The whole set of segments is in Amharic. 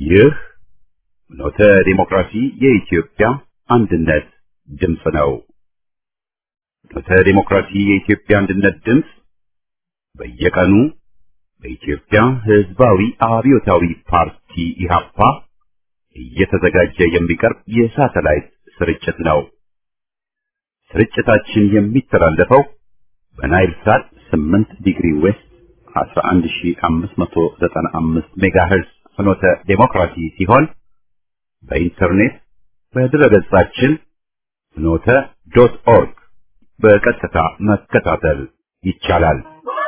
ይህ ኖተ ዲሞክራሲ የኢትዮጵያ አንድነት ድምፅ ነው። ኖተ ዲሞክራሲ የኢትዮጵያ አንድነት ድምፅ በየቀኑ በኢትዮጵያ ሕዝባዊ አብዮታዊ ፓርቲ ኢህአፓ እየተዘጋጀ የሚቀርብ የሳተላይት ስርጭት ነው። ስርጭታችን የሚተላለፈው በናይል ሳት 8 ዲግሪ ዌስት 11595 ሜጋሄርዝ ፍኖተ ዴሞክራሲ ሲሆን በኢንተርኔት በድረገጻችን ፍኖተ ዶት ኦርግ በቀጥታ መከታተል ይቻላል።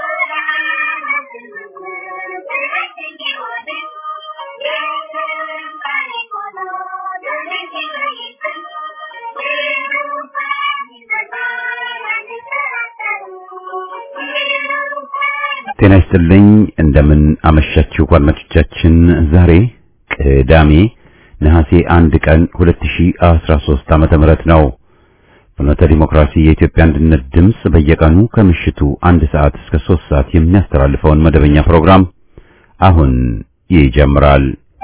ጤና ይስጥልኝ። እንደምን አመሻችሁ አድማጮቻችን። ዛሬ ቅዳሜ ነሐሴ አንድ ቀን 2013 ዓመተ ምህረት ነው። ፍኖተ ዲሞክራሲ የኢትዮጵያ አንድነት ድምፅ በየቀኑ ከምሽቱ አንድ ሰዓት እስከ ሶስት ሰዓት የሚያስተላልፈውን መደበኛ ፕሮግራም አሁን ይጀምራል።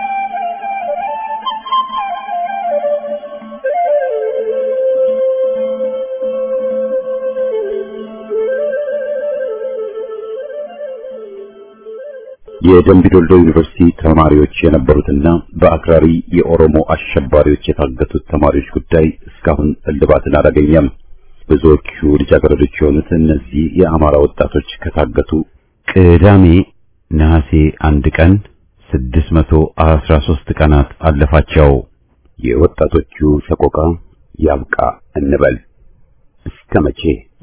የደምቢዶልዶ ዩኒቨርሲቲ ተማሪዎች የነበሩትና በአክራሪ የኦሮሞ አሸባሪዎች የታገቱት ተማሪዎች ጉዳይ እስካሁን እልባትን አላገኘም። ብዙዎቹ ልጃገረዶች የሆኑት እነዚህ የአማራ ወጣቶች ከታገቱ ቅዳሜ ነሐሴ አንድ ቀን 613 ቀናት አለፋቸው። የወጣቶቹ ሰቆቃ ያብቃ እንበል። እስከ መቼ?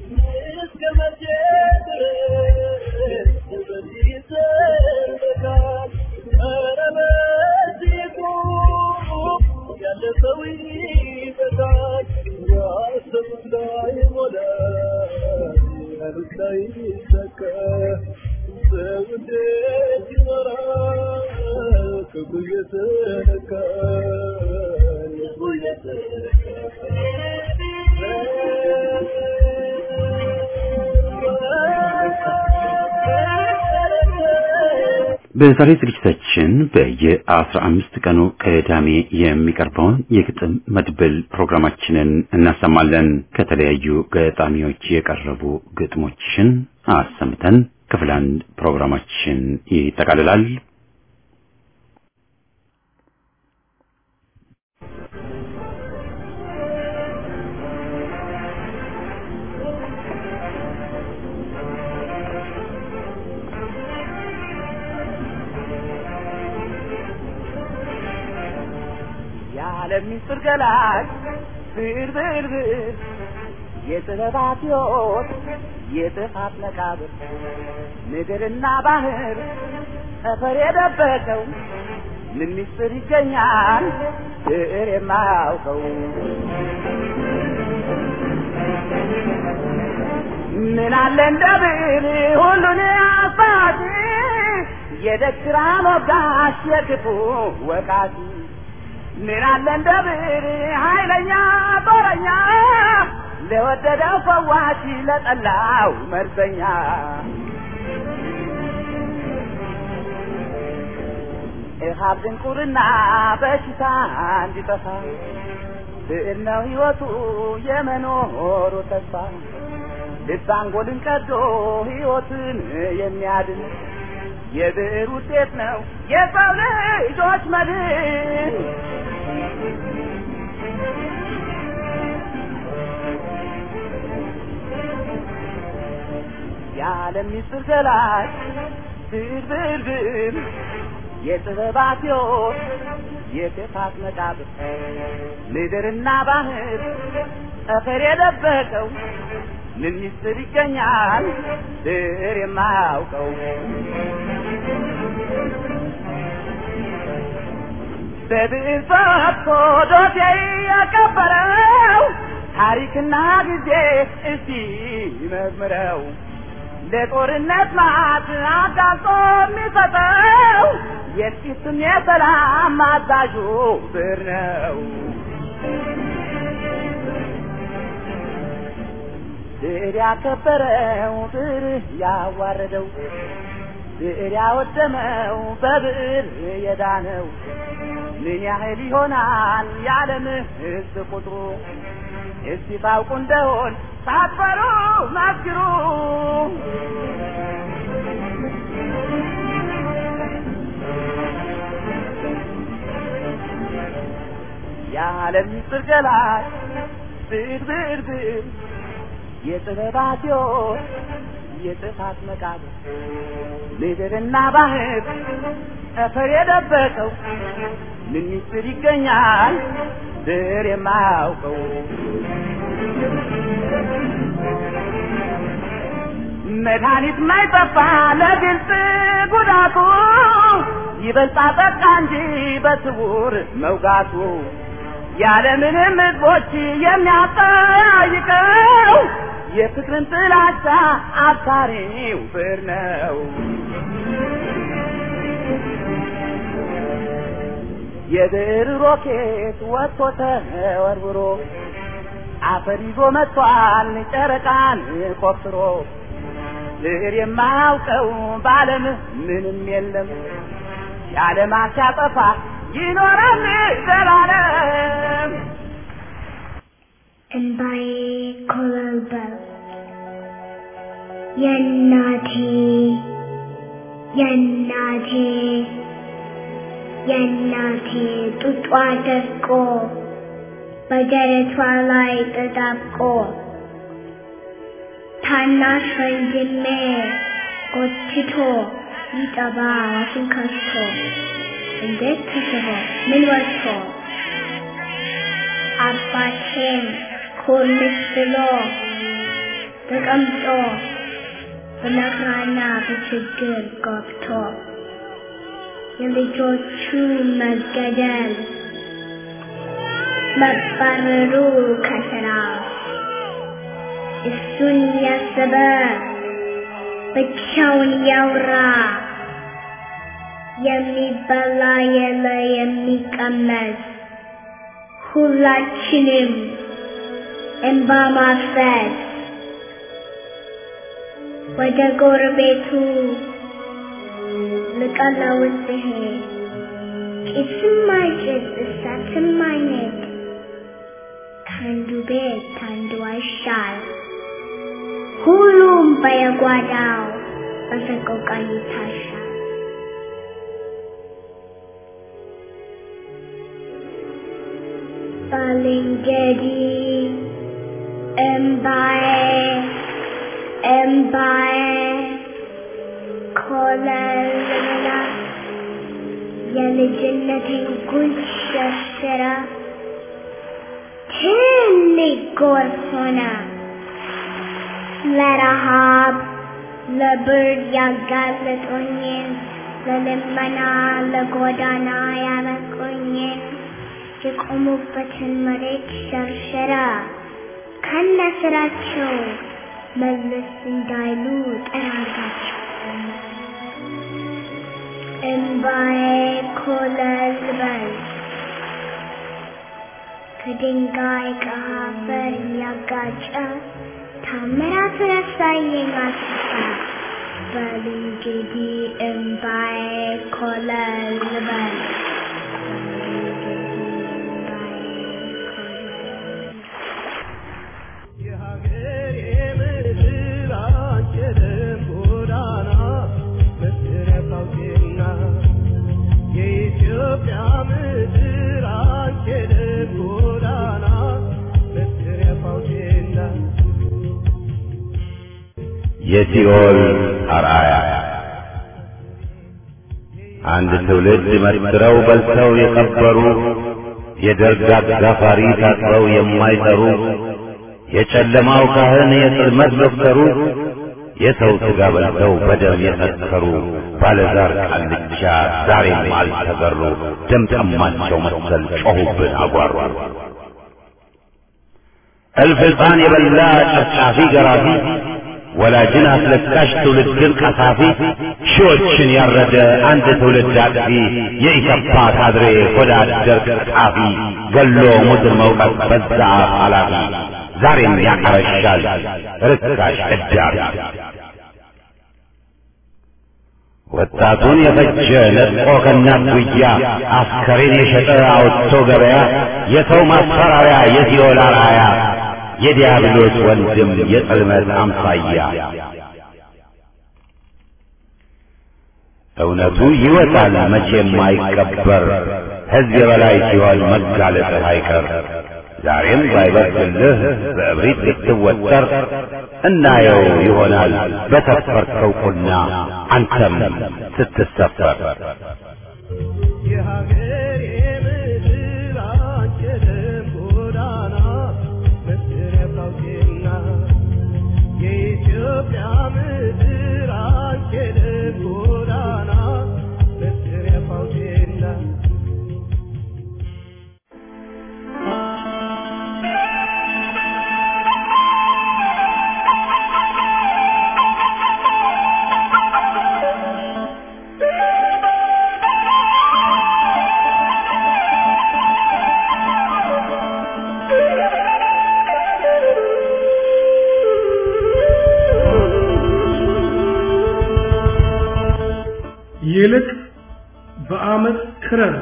በዛሬ ዝግጅታችን በየአስራ አምስት ቀኑ ቅዳሜ የሚቀርበውን የግጥም መድብል ፕሮግራማችንን እናሰማለን። ከተለያዩ ገጣሚዎች የቀረቡ ግጥሞችን አሰምተን ክፍል አንድ ፕሮግራማችን ይጠቃልላል። የዓለም ሚስጥር ገላጭ ብር ብር ብር የጥበባት ሕይወት የጥፋት መቃብር ምድርና ባህር ጠፈር የደበቀው ምን ሚስጥር ይገኛል ብዕር የማያውቀው ምን አለ እንደ ብዕር ሁሉን አባቲ የደግራ ሞጋሽ የክፉ ወቃቲ ምን አለ እንደ ብዕር ኃይለኛ ጦረኛ ለወደደው ፈዋሽ ለጠላው መርዘኛ እሃብ ድንቁርና በሽታ እንዲጠፋ ብዕር ነው ሕይወቱ የመኖሩ ተስፋ ልብ አንጎልን ቀዶ ሕይወትን የሚያድን የብዕር ውጤት ነው የሰው ልጆች መድን። የዓለም ሚስጥር ገላጭ ብዕር ብዕር ብዕር የጥበባት ሕይወት የክፋት መቃብር ምድርና ባህር ጠፈር የደበቀው ምን ሚስጥር ይገኛል ብዕር የማያውቀው በብዕር ፈትቶ ዶሴ ያቀበለው ታሪክና ጊዜ እስቲ መዝምረው ለጦርነት ማት አጋልጦ የሚሰጠው የጥቂትም የሰላም አዛዡ ብዕር ነው። ብዕር ያከበረው ብዕር ያዋረደው ብዕር ያወደመው በብዕር የዳነው ምን ያህል ይሆናል የዓለም ሕዝብ ቁጥሩ? እስቲ ታውቁ እንደሆን ሳትፈሩ መስክሩ። የዓለም ምስጢር ገላጭ ብዕር ብዕር ብዕር የጥበባት ሕይወት የጥፋት መቃብር ምድርና ባህር ጠፈር የደበቀው ምን ምስጢር ይገኛል ብዕር የማያውቀው መድኃኒት ማይጠፋ ለግልጽ ጉዳቱ ይበልጣ ጠቃ እንጂ በስውር መውጋቱ ያለምንም ሕዝቦች የሚያጠያይቀው የፍቅርን ጥላቻ አብሳሪው ብዕር ነው። የብዕር ሮኬት ወጥቶ ተወርውሮ አፈር ይዞ መጥቷል ጨረቃን ቆፍሮ ብዕር የማያውቀው በዓለም ምንም የለም የዓለም ሲያጠፋ ይኖራል ዘላለም። እንባዬ ኮበለበለ የእናቴ የእናቴ የእናቴ ጡጧ ደርቆ በደረቷ ላይ ተጣብቆ ታናሽ ወንድሜ ጎትቶ ሊጠባ አፉን ከፍቶ እንዴት ተስቦ ምን ወጥቶ አባቴም ኮልስ ብሎ ተቀምጦ በመከራና በችግር ገብቶ የልጆቹ መገደል መባረሩ ከስራ እሱን ያሰበ ብቻውን ያውራ የሚበላ የለ የሚቀመስ ሁላችንም እንባ ማፍሰስ ወደ ጎረቤቱ ልቀለውስ ሲሄድ ጭስም አይጭስ እሳትም አይነድ ከአንዱ ቤት ከአንዱ አይሻል ሁሉም በየጓዳው በሰቆቃ ይታሻል። ባልንጀሪ እምባዬ እምባዬ ኮለልላ የልጅነቴን ጉንጭ ሸርሽራ ትልቅ ጎርፍ ሆነ ለረሃብ ለብርድ ያጋለጦኝን ለልመና ለጎዳና ያበቁኝን የቆሙበትን መሬት ሸርሸራ ከነ ስራቸው መለስ እንዳይሉ ጠራጋቸው። እምባዬ ኮለል በል ከድንጋይ ከአፈር እያጋጨ ታምራት ረሳየኝ አስፋ በል እንግዲህ እምባዬ ኮለል በል የሲኦል አርአያ አንድ ትውልድ መስክረው በልተው የቀበሩ የደርግ አጋፋሪ ታጥበው የማይጠሩ የጨለማው ካህን የጽልመት ዶክተሩ የሰው ሥጋ በልተው በደም የሰከሩ ባለዛር ቃልቻ ዛሬም አልተገሩ። ደም ጠማቸው መሰል ጮኹብን አጓሩ። እልፍ ሕፃን የበላ ጨፍጫፊ ገራፊ ወላጅን አስለቃሽ ትውልድን ቀሳፊ ሺዎችን ያረደ አንድ ትውልድ አጥፊ የኢሰፓ ካድሬ ሆዳ አደር ቀጣፊ ገሎ ሙድር መውቀት በዛ አፍ ኃላፊ ዛሬም ያቀረሻል ርካሽ እዳሪ ወጣቱን የፈጀ ነጥቆ ከእናት ጉያ አስከሬን የሸጠ አውጥቶ ገበያ የሰው ማስፈራሪያ የሲኦል አርአያ የዲያብሎስ ወንድም የጽልመት አምሳያ እውነቱ ይወጣል መቼም አይቀበር ሕዝብ የበላይ ሲሆን መጋለጥህ አይቀር ዛሬም ባይበርድልህ በእብሪት ልትወጠር እናየው ይሆናል በሰፈርከው ቁና አንተም ስትሰፈር የሀገሬ ምድር አንቺ የደም ጎዳና መስሪያ ታውቂና የኢትዮጵያ ምድር አንቺ የደም ጎዳና መስሪያ ታውቂና ይልቅ በአመት ክረር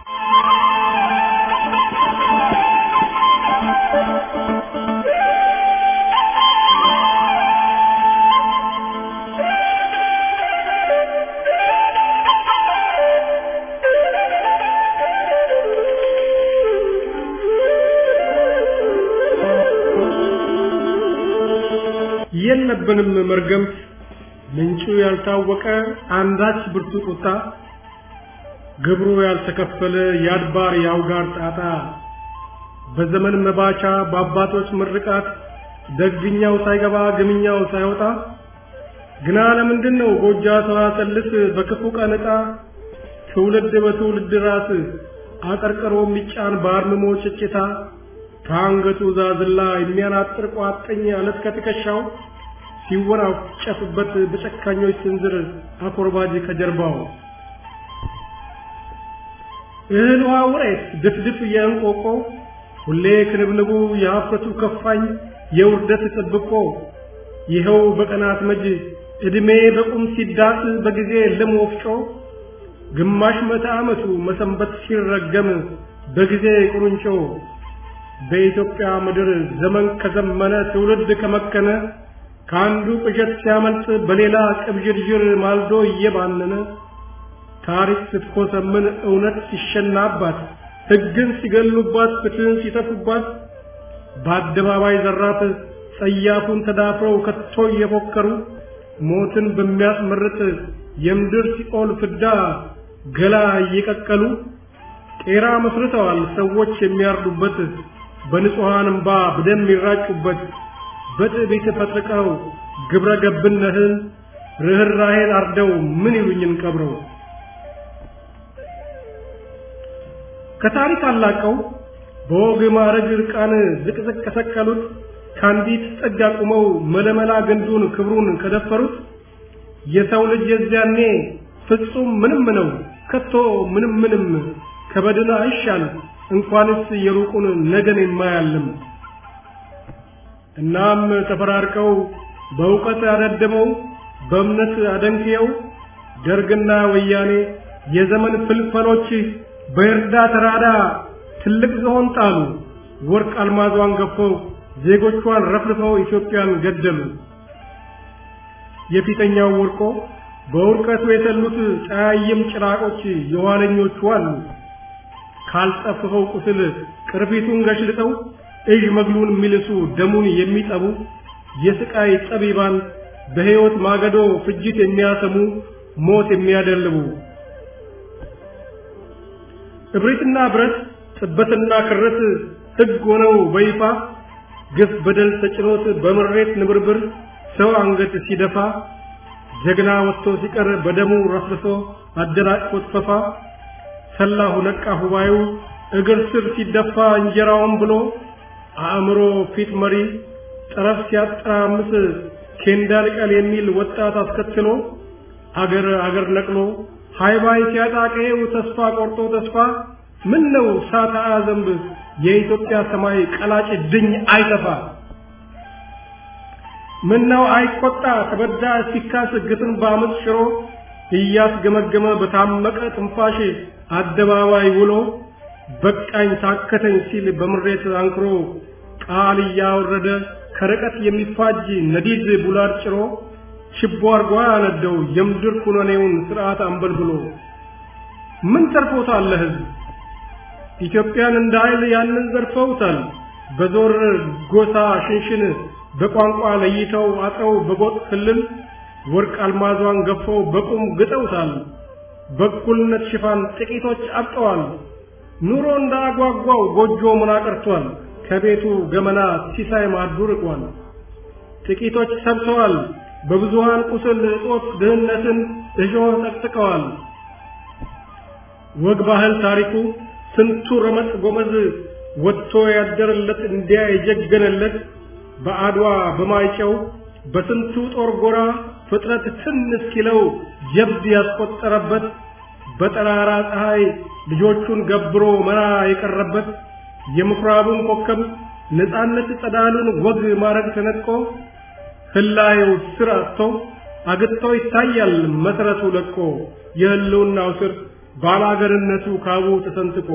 የለብንም መርገምት ምንጩ ያልታወቀ አንዳች ብርቱ ቁጣ ግብሩ ያልተከፈለ የአድባር የአውጋር ጣጣ በዘመን መባቻ በአባቶች ምርቃት ደግኛው ሳይገባ ግምኛው ሳይወጣ ግና ለምንድን ነው ጎጃ ሰዋሰልስ በክፉ ቀን ዕጣ ትውልድ በትውልድ ራስ አቀርቅሮ የሚጫን በአርምሞ ጭጭታ ከአንገቱ ዛዝላ የሚያናጥር ቋጥኝ አለት ከትከሻው ሲወራጨፍበት በጨካኞች ስንዝር አኮርባጅ ከጀርባው እህል ውሃ ውሬት ድፍድፍ የእንቆቆ ሁሌ ክንብንቡ የሀፍረቱ ከፋኝ የውርደት ጥብቆ ይኸው በቀናት መጅ ዕድሜ በቁም ሲዳስ በጊዜ ልም ወፍጮ ግማሽ መቶ ዓመቱ መሰንበት ሲረገም በጊዜ ቁርንጮ በኢትዮጵያ ምድር ዘመን ከዘመነ ትውልድ ከመከነ ከአንዱ ቅዠት ሲያመልጥ በሌላ ቅብዥርዥር ማልዶ እየባነነ ታሪክ ስትኮሰምን እውነት ሲሸናባት ሕግን ሲገሉባት ፍትህን ሲተፉባት በአደባባይ ዘራፍ ጸያፉን ተዳፍረው ከቶ እየፎከሩ ሞትን በሚያስመርጥ የምድር ሲኦል ፍዳ ገላ እየቀቀሉ ቄራ መስርተዋል ሰዎች የሚያርዱበት በንጹሐን እምባ በደም የሚራጩበት በትዕቢት ፈጥቀው ግብረ ገብነትን ርኅራኄን አርደው ምን ይሉኝን ቀብረው ከታሪክ አላቀው በወግ ማዕረግ ዕርቃን ዝቅዝቅ ከሰቀሉት ከአንዲት ጥግ አቁመው መለመላ ግንዱን ክብሩን ከደፈሩት የሰው ልጅ የዚያኔ ፍጹም ምንም ነው ከቶ ምንም ምንም ከበድን አይሻል እንኳንስ የሩቁን ነገን የማያልም እናም ተፈራርቀው በእውቀት አደድመው በእምነት አደንክየው ደርግና ወያኔ የዘመን ፍልፈሎች በእርዳ ተራዳ ትልቅ ዝሆን ጣሉ ወርቅ አልማዟን ገፈው ዜጎቿን ረፍርፈው ኢትዮጵያን ገደሉ የፊተኛው ወርቆ በውርቀቱ የተሉት ጫያይም ጭራቆች የኋለኞቹ አሉ ካልጠፍፈው ቁስል ቅርፊቱን ገሽልጠው እዥ መግሉን የሚልሱ ደሙን የሚጠቡ የስቃይ ጠቢባን በሕይወት ማገዶ ፍጅት የሚያሰሙ ሞት የሚያደልቡ እብሪትና ብረት ጥበትና ክረት ሕግ ሆነው በይፋ ግፍ በደል ተጭኖት በምሬት ንብርብር ሰው አንገት ሲደፋ ጀግና ወጥቶ ሲቀር በደሙ ረፍርሶ አደናቅፎት ፈፋ ሰላሁ ነቃ ሁባዩ እግር ስር ሲደፋ እንጀራውን ብሎ አእምሮ ፊት መሪ ጠረፍ ሲያጠራምስ ኬንዳ ልቀል የሚል ወጣት አስከትሎ አገር አገር ነቅሎ ሃይባይ ሲያጣቀው ተስፋ ቆርጦ ተስፋ ምን ነው ሳታ ዘንብ የኢትዮጵያ ሰማይ ቀላጭ ድኝ አይጠፋ ምን ነው አይቆጣ ተበዳ ሲካስ ግፍን በአመፅ ሽሮ እያስገመገመ በታመቀ ትንፋሽ አደባባይ ውሎ በቃኝ ታከተኝ ሲል በምሬት አንክሮ ቃል እያወረደ ከርቀት የሚፋጅ ነዲድ ቡላድ ጭሮ ችቦ አርጓ ያነደው የምድር ኩነኔውን ስርዓት አንበልብሎ ምን ተርፎታል ለህዝብ? ኢትዮጵያን እንደ ኃይል ያንን ዘርፈውታል። በዞር ጎሳ ሽንሽን በቋንቋ ለይተው አጥረው በጎጥ ክልል ወርቅ አልማዟን ገፈው በቁም ግጠውታል። በእኩልነት ሽፋን ጥቂቶች አብጠዋል። ኑሮ እንዳጓጓው ጎጆ ምና ቀርቷል። ከቤቱ ገመና ሲሳይ ማዱ ርቋል። ጥቂቶች ሰብተዋል። በብዙሃን ቁስል እጦት ድህነትን እሾህ ጠቅጥቀዋል። ወግ ባህል ታሪኩ ስንቱ ረመጥ ጎመዝ ወጥቶ ያደረለት እንዲያ የጀገነለት በአድዋ በማይጨው በስንቱ ጦር ጎራ ፍጥረት ትን እስኪለው ጀብድ ያስቆጠረበት በጠራራ ፀሐይ ልጆቹን ገብሮ መራ የቀረበት የምኩራቡን ኮከብ ነፃነት ጸዳሉን ወግ ማረግ ተነጥቆ ህላየው ስር አጥቶ አግጥቶ ይታያል መሰረቱ ለቆ የህልውናው ስር ባላገርነቱ ካቡ ተሰንጥቆ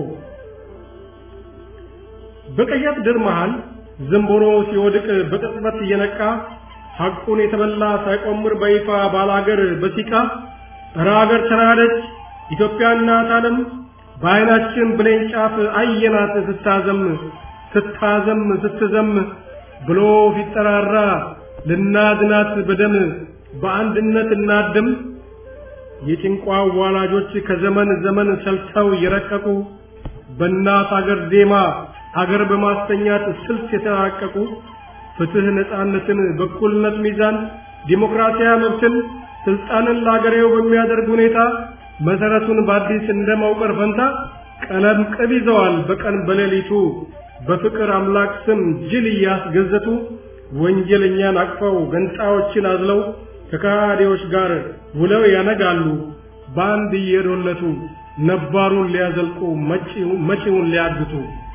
በቀያት ድር መሃል ዝንቦሮ ሲወድቅ በቅጽበት እየነቃ ሐቁን የተበላ ሳይቆምር በይፋ ባላገር በሲቃ እረ አገር ተናደች ኢትዮጵያ እናት ዓለም በዓይናችን ብሌን ጫፍ አየናት ስታዘም ስታዘም ስትዘም ብሎ ፊጠራራ ልናድናት በደም በአንድነት እናድም የጭንቋ ዋላጆች ከዘመን ዘመን ሰልተው የረቀቁ በእናት አገር ዜማ አገር በማስተኛት ስልት የተራቀቁ ፍትህ፣ ነፃነትን፣ በኩልነት ሚዛን፣ ዲሞክራሲያዊ መብትን፣ ስልጣንን ለአገሬው በሚያደርግ ሁኔታ መሰረቱን በአዲስ እንደማውቀር ፈንታ ቀለም ቅብ ይዘዋል በቀን በሌሊቱ በፍቅር አምላክ ስም ጅል እያስገዘቱ ወንጀለኛን አቅፈው ገንጣዮችን አዝለው ከካዲዎች ጋር ውለው ያነጋሉ በአንድ እየዶለቱ ነባሩን ሊያዘልቁ መጪውን ሊያግቱ።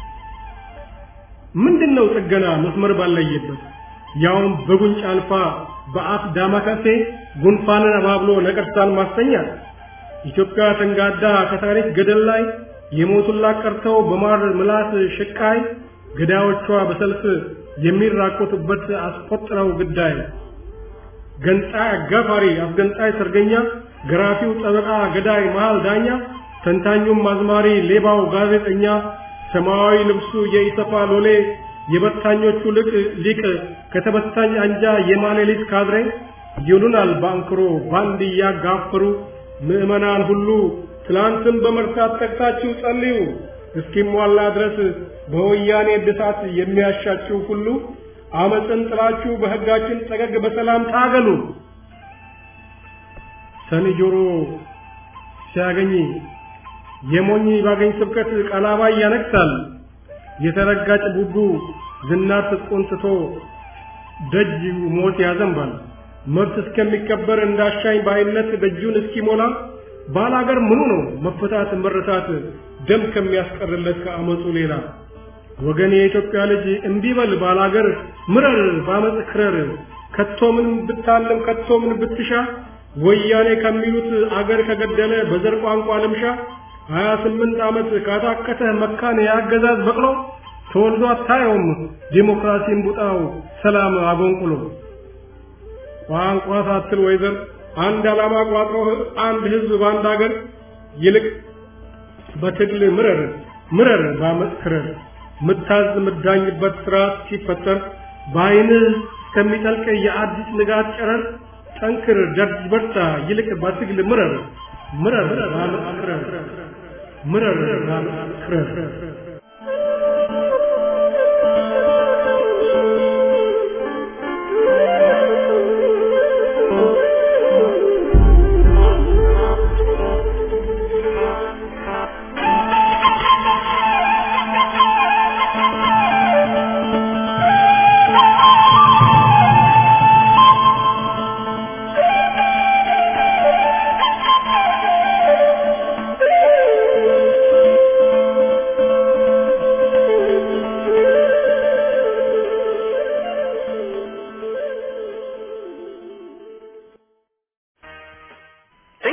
ምንድነው ጥገና መስመር ባለየበት ያውም በጉንጭ አልፋ በአፍ ዳማከሴ ጉንፋንን አባብሎ ነቀርሳን ማስተኛት ኢትዮጵያ ተንጋዳ ከታሪክ ገደል ላይ የሞቱላት ቀርተው በማር ምላስ ሽቃይ ገዳዮቿ በሰልፍ የሚራቆቱበት አስቆጥረው ግዳይ ገንጣይ አጋፋሪ አስገንጣይ ሰርገኛ ገራፊው ጠበቃ ገዳይ መሃል ዳኛ ተንታኙም አዝማሪ ሌባው ጋዜጠኛ ሰማያዊ ልብሱ የኢሰፋ ሎሌ የበታኞቹ ልቅ ሊቅ ከተበታኝ አንጃ የማሌሊት ካድሬ ይሉናል ባንክሮ ባንድ እያጋፈሩ ምዕመናን ሁሉ ትላንትን በመርሳት ተግታችሁ ጸልዩ እስኪሟላ ድረስ በወያኔ እድሳት የሚያሻችሁ ሁሉ አመፅን ጥላችሁ በሕጋችን ጠገግ በሰላም ታገሉ። ሰኒ ጆሮ ሲያገኝ የሞኝ ባገኝ ስብከት ቀላባይ ያነግሳል። የተረጋጭ ቡቡ ዝናር ትጥቁን ትቶ ደጅ ሞት ያዘንባል። መብት እስከሚከበር እንዳሻኝ ባይነት ደጁን እስኪሞላ ባላገር ምኑ ነው መፈታት መረታት ደም ከሚያስቀርለት ከአመፁ ሌላ ወገን የኢትዮጵያ ልጅ እንዲበል ባላገር ምረር ባመፅ ክረር ከቶ ምን ብታለም ከቶ ምን ብትሻ ወያኔ ከሚሉት አገር ከገደለ በዘር ቋንቋ ልምሻ ሀያ ስምንት ዓመት ካታከተ መካን የአገዛዝ በቅሎ ተወልዶ አታየውም ዲሞክራሲን ቡጣው ሰላም አጎንቁሎ ቋንቋ ሳትል ወይዘር አንድ ዓላማ ቋጥሮ አንድ ህዝብ በአንድ አገር ይልቅ በትግል ምረር ምረር ባመፅ ክረር ምታዝ ምዳኝበት ስርዓት ሲፈጠር በአይንህ እስከሚጠልቅ የአዲስ ንጋት ጨረር ጠንክር ደርጅ በርታ ይልቅ በትግል ምረር ምረር ባመፅ ክረር ምረር ባመፅ ክረር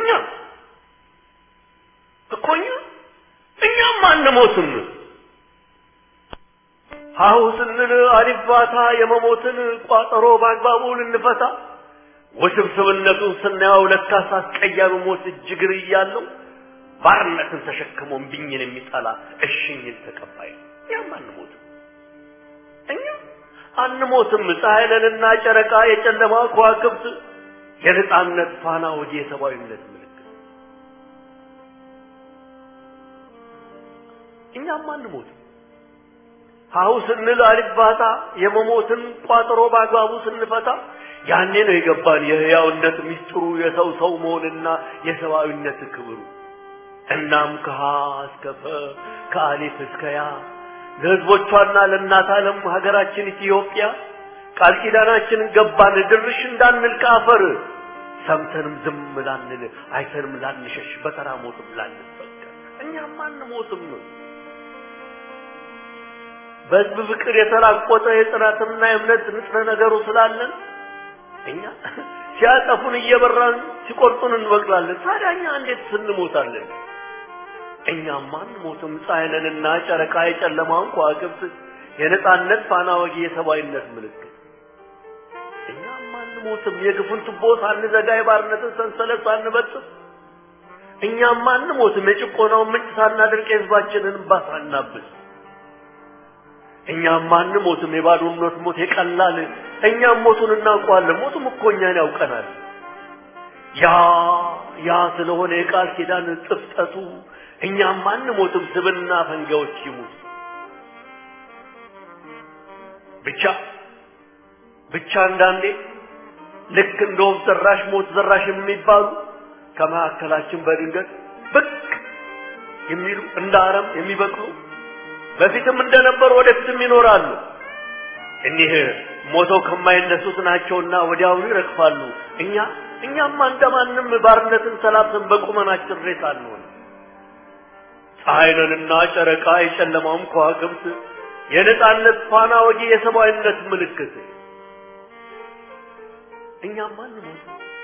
እኛ እኮ እኛ እኛም አንሞትም። ሀሁ ስንል አሊባታ የመሞትን ቋጠሮ በአግባቡ ልንፈታ ውስብስብነቱን ስናየው ለካስ አስቀያሚ ሞት እጅግር እያለው ባርነትን ተሸክሞ እምቢኝን የሚጠላ እሽኝን ተቀባይ ነው። እኛም አንሞትም። እኛ አንሞትም። ፀሐይ ነንና ጨረቃ የጨለማ ከዋክብት የነጻነት ፋና ወዲ የሰብአዊነት ምልክት እኛም አንሞትም። ሀሁ ስንል አልባታ የመሞትን ቋጠሮ በአግባቡ ስንፈታ ያኔ ነው የገባን የህያውነት ሚስጥሩ የሰው ሰው መሆንና የሰብአዊነት ክብሩ። እናም ከሀ እስከ ፈ ከአሊፍ እስከ ያ ለህዝቦቿና ለእናት ዓለም ሀገራችን ኢትዮጵያ ቃል ኪዳናችንን ገባን ድርሽ እንዳንል ከአፈር ሰምተንም ዝም ላንል አይተንም ላንሸሽ በተራ ሞትም ላንበቀል እኛም አንሞትም። በህዝብ ፍቅር የተራቆተ የጽናትና የእምነት ንጥረ ነገሩ ስላለን እኛ ሲያጠፉን እየበራን ሲቆርጡን እንበቅላለን። ታዲያ እኛ እንዴት ስንሞታለን? እኛም አንሞትም። ፀሐይ ነንና ጨረቃ የጨለማውን ከዋክብት የነጻነት ፋና ወጊ የሰብአዊነት ምልክት እኛም አንሞትም። የግፉን ቱቦ ሳንዘጋ የባርነትን ሰንሰለት ሳንበጥስ እኛም አንሞትም። የጭቆናውን ምንጭ ሳናደርቅ የህዝባችንን እንባ ሳናብስ እኛም አንሞትም። የባዶነት ሞት የቀላል እኛም ሞቱን እናውቀዋለን። ሞቱም እኮ እኛን ያውቀናል። ያ ያ ስለሆነ የቃል ኪዳን ጥፍጠቱ እኛም አንሞትም። ስብና ፈንጋዎች ይሙት ብቻ ብቻ አንዳንዴ ልክ እንደ ወፍ ዘራሽ ሞት ዘራሽ የሚባሉ ከመካከላችን በድንገት ብቅ የሚሉ እንደ አረም የሚበቅሉ በፊትም እንደነበሩ ወደፊትም ይኖራሉ። እኒህ ሞተው ከማይነሱት ናቸውና ወዲያውኑ ይረግፋሉ። እኛ እኛማ እንደማንም ባርነትን ሰላብተን በቁመናችን ሬሳ አንሆን። ፀሐይ ነንና ጨረቃ የጨለማውም ከዋክብት የነጻነት ፋና ወጊ የሰብአዊነት ምልክት እኛማ አንሞት።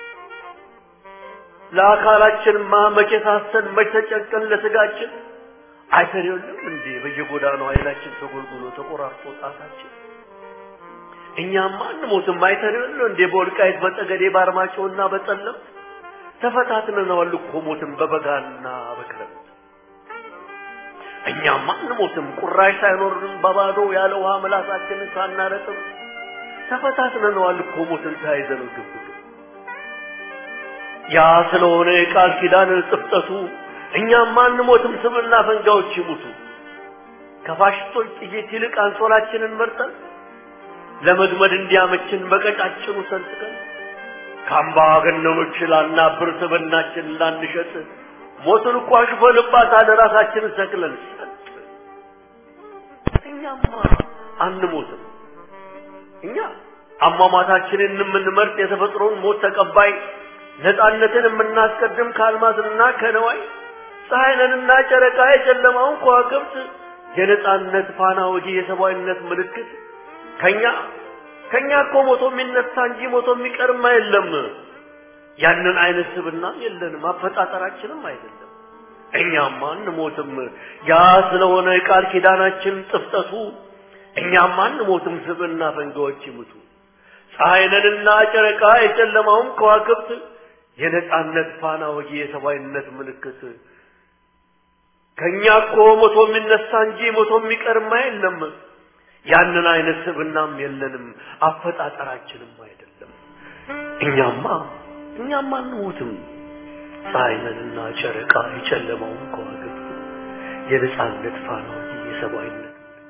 ለአካላችንማ መቼ ሳስተን መቼ ተጨንቀን ለስጋችን አይተን የለም እንዴ በየጎዳናው ኃይላችን ተጎልጉሎ ተቆራርጦ ጣታችን እኛማ አንሞትም። አይተን የለም እንዴ በወልቃይት በጠገዴ በአርማጭሆና በጠለምት ተፈታትነናል እኮ ሞትን በበጋና በክረምት እኛማ አንሞትም። ቁራሽ ሳይኖርን በባዶ ያለ ውሃ ምላሳችንን ሳናረጥም ተፈታትነናል እኮ ሞትን ተያይዘን ግብ ያ ስለሆነ የቃል ኪዳን ጥፍጠቱ እኛም አንሞትም። ስብና ፈንጋዎች ይሙቱ። ከፋሽስቶች ጥይት ይልቅ አንሶላችንን መርጠን ለመግመድ እንዲያመችን በቀጫጭኑ ሰንጥቀን ከአምባገነኖች ላናብር ስብናችን ላንሸጥ ሞትን እኮ አሽፈንባታል ራሳችንን ሰቅለን እኛማ አንሞትም። እኛ አሟሟታችንን የምንመርጥ የተፈጥሮን ሞት ተቀባይ ነፃነትን የምናስቀድም ከአልማዝና ከነዋይ ፀሐይ ነንና ጨረቃ የጨለማውን ከዋክብት የነፃነት ፋና ወጊ የሰብአዊነት ምልክት ከኛ ከኛ እኮ ሞቶ የሚነሳ እንጂ ሞቶ የሚቀርማ የለም። ያንን አይነት ስብና የለንም፣ አፈጣጠራችንም አይደለም። እኛማ አንሞትም። ያ ስለሆነ የቃል ኪዳናችን ጥፍጠቱ እኛማ አንሞትም። ስብና ፈንጋዎች ይሙቱ። ፀሐይ ነንና ጨረቃ የጨለማውን ከዋክብት የነጻነት ፋና ወጊ የሰብአዊነት ምልክት ከኛ እኮ ሞቶ የሚነሳ እንጂ ሞቶ የሚቀርማ የለም። ያንን አይነት ስብናም የለንም፣ አፈጣጠራችንም አይደለም። እኛማ እኛማ አንሞትም። ፀሐይ ነንና ጨረቃ የጨለማውን ከዋክብት የነጻነት ፋና ወጊ የሰብአዊነት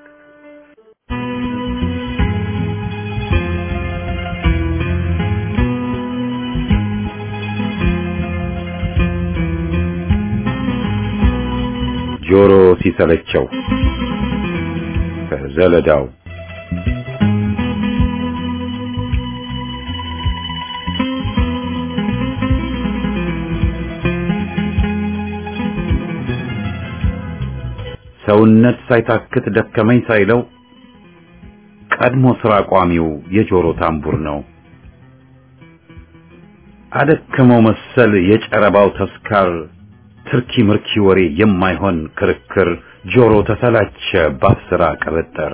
ጆሮ ሲሰለቸው ከዘለዳው ሰውነት ሳይታክት ደከመኝ ሳይለው ቀድሞ ስራ ቋሚው የጆሮ ታምቡር ነው። አደከመው መሰል የጨረባው ተስካር ትርኪ ምርኪ ወሬ የማይሆን ክርክር ጆሮ ተሰላቸ ባፍስራ ቅብጥር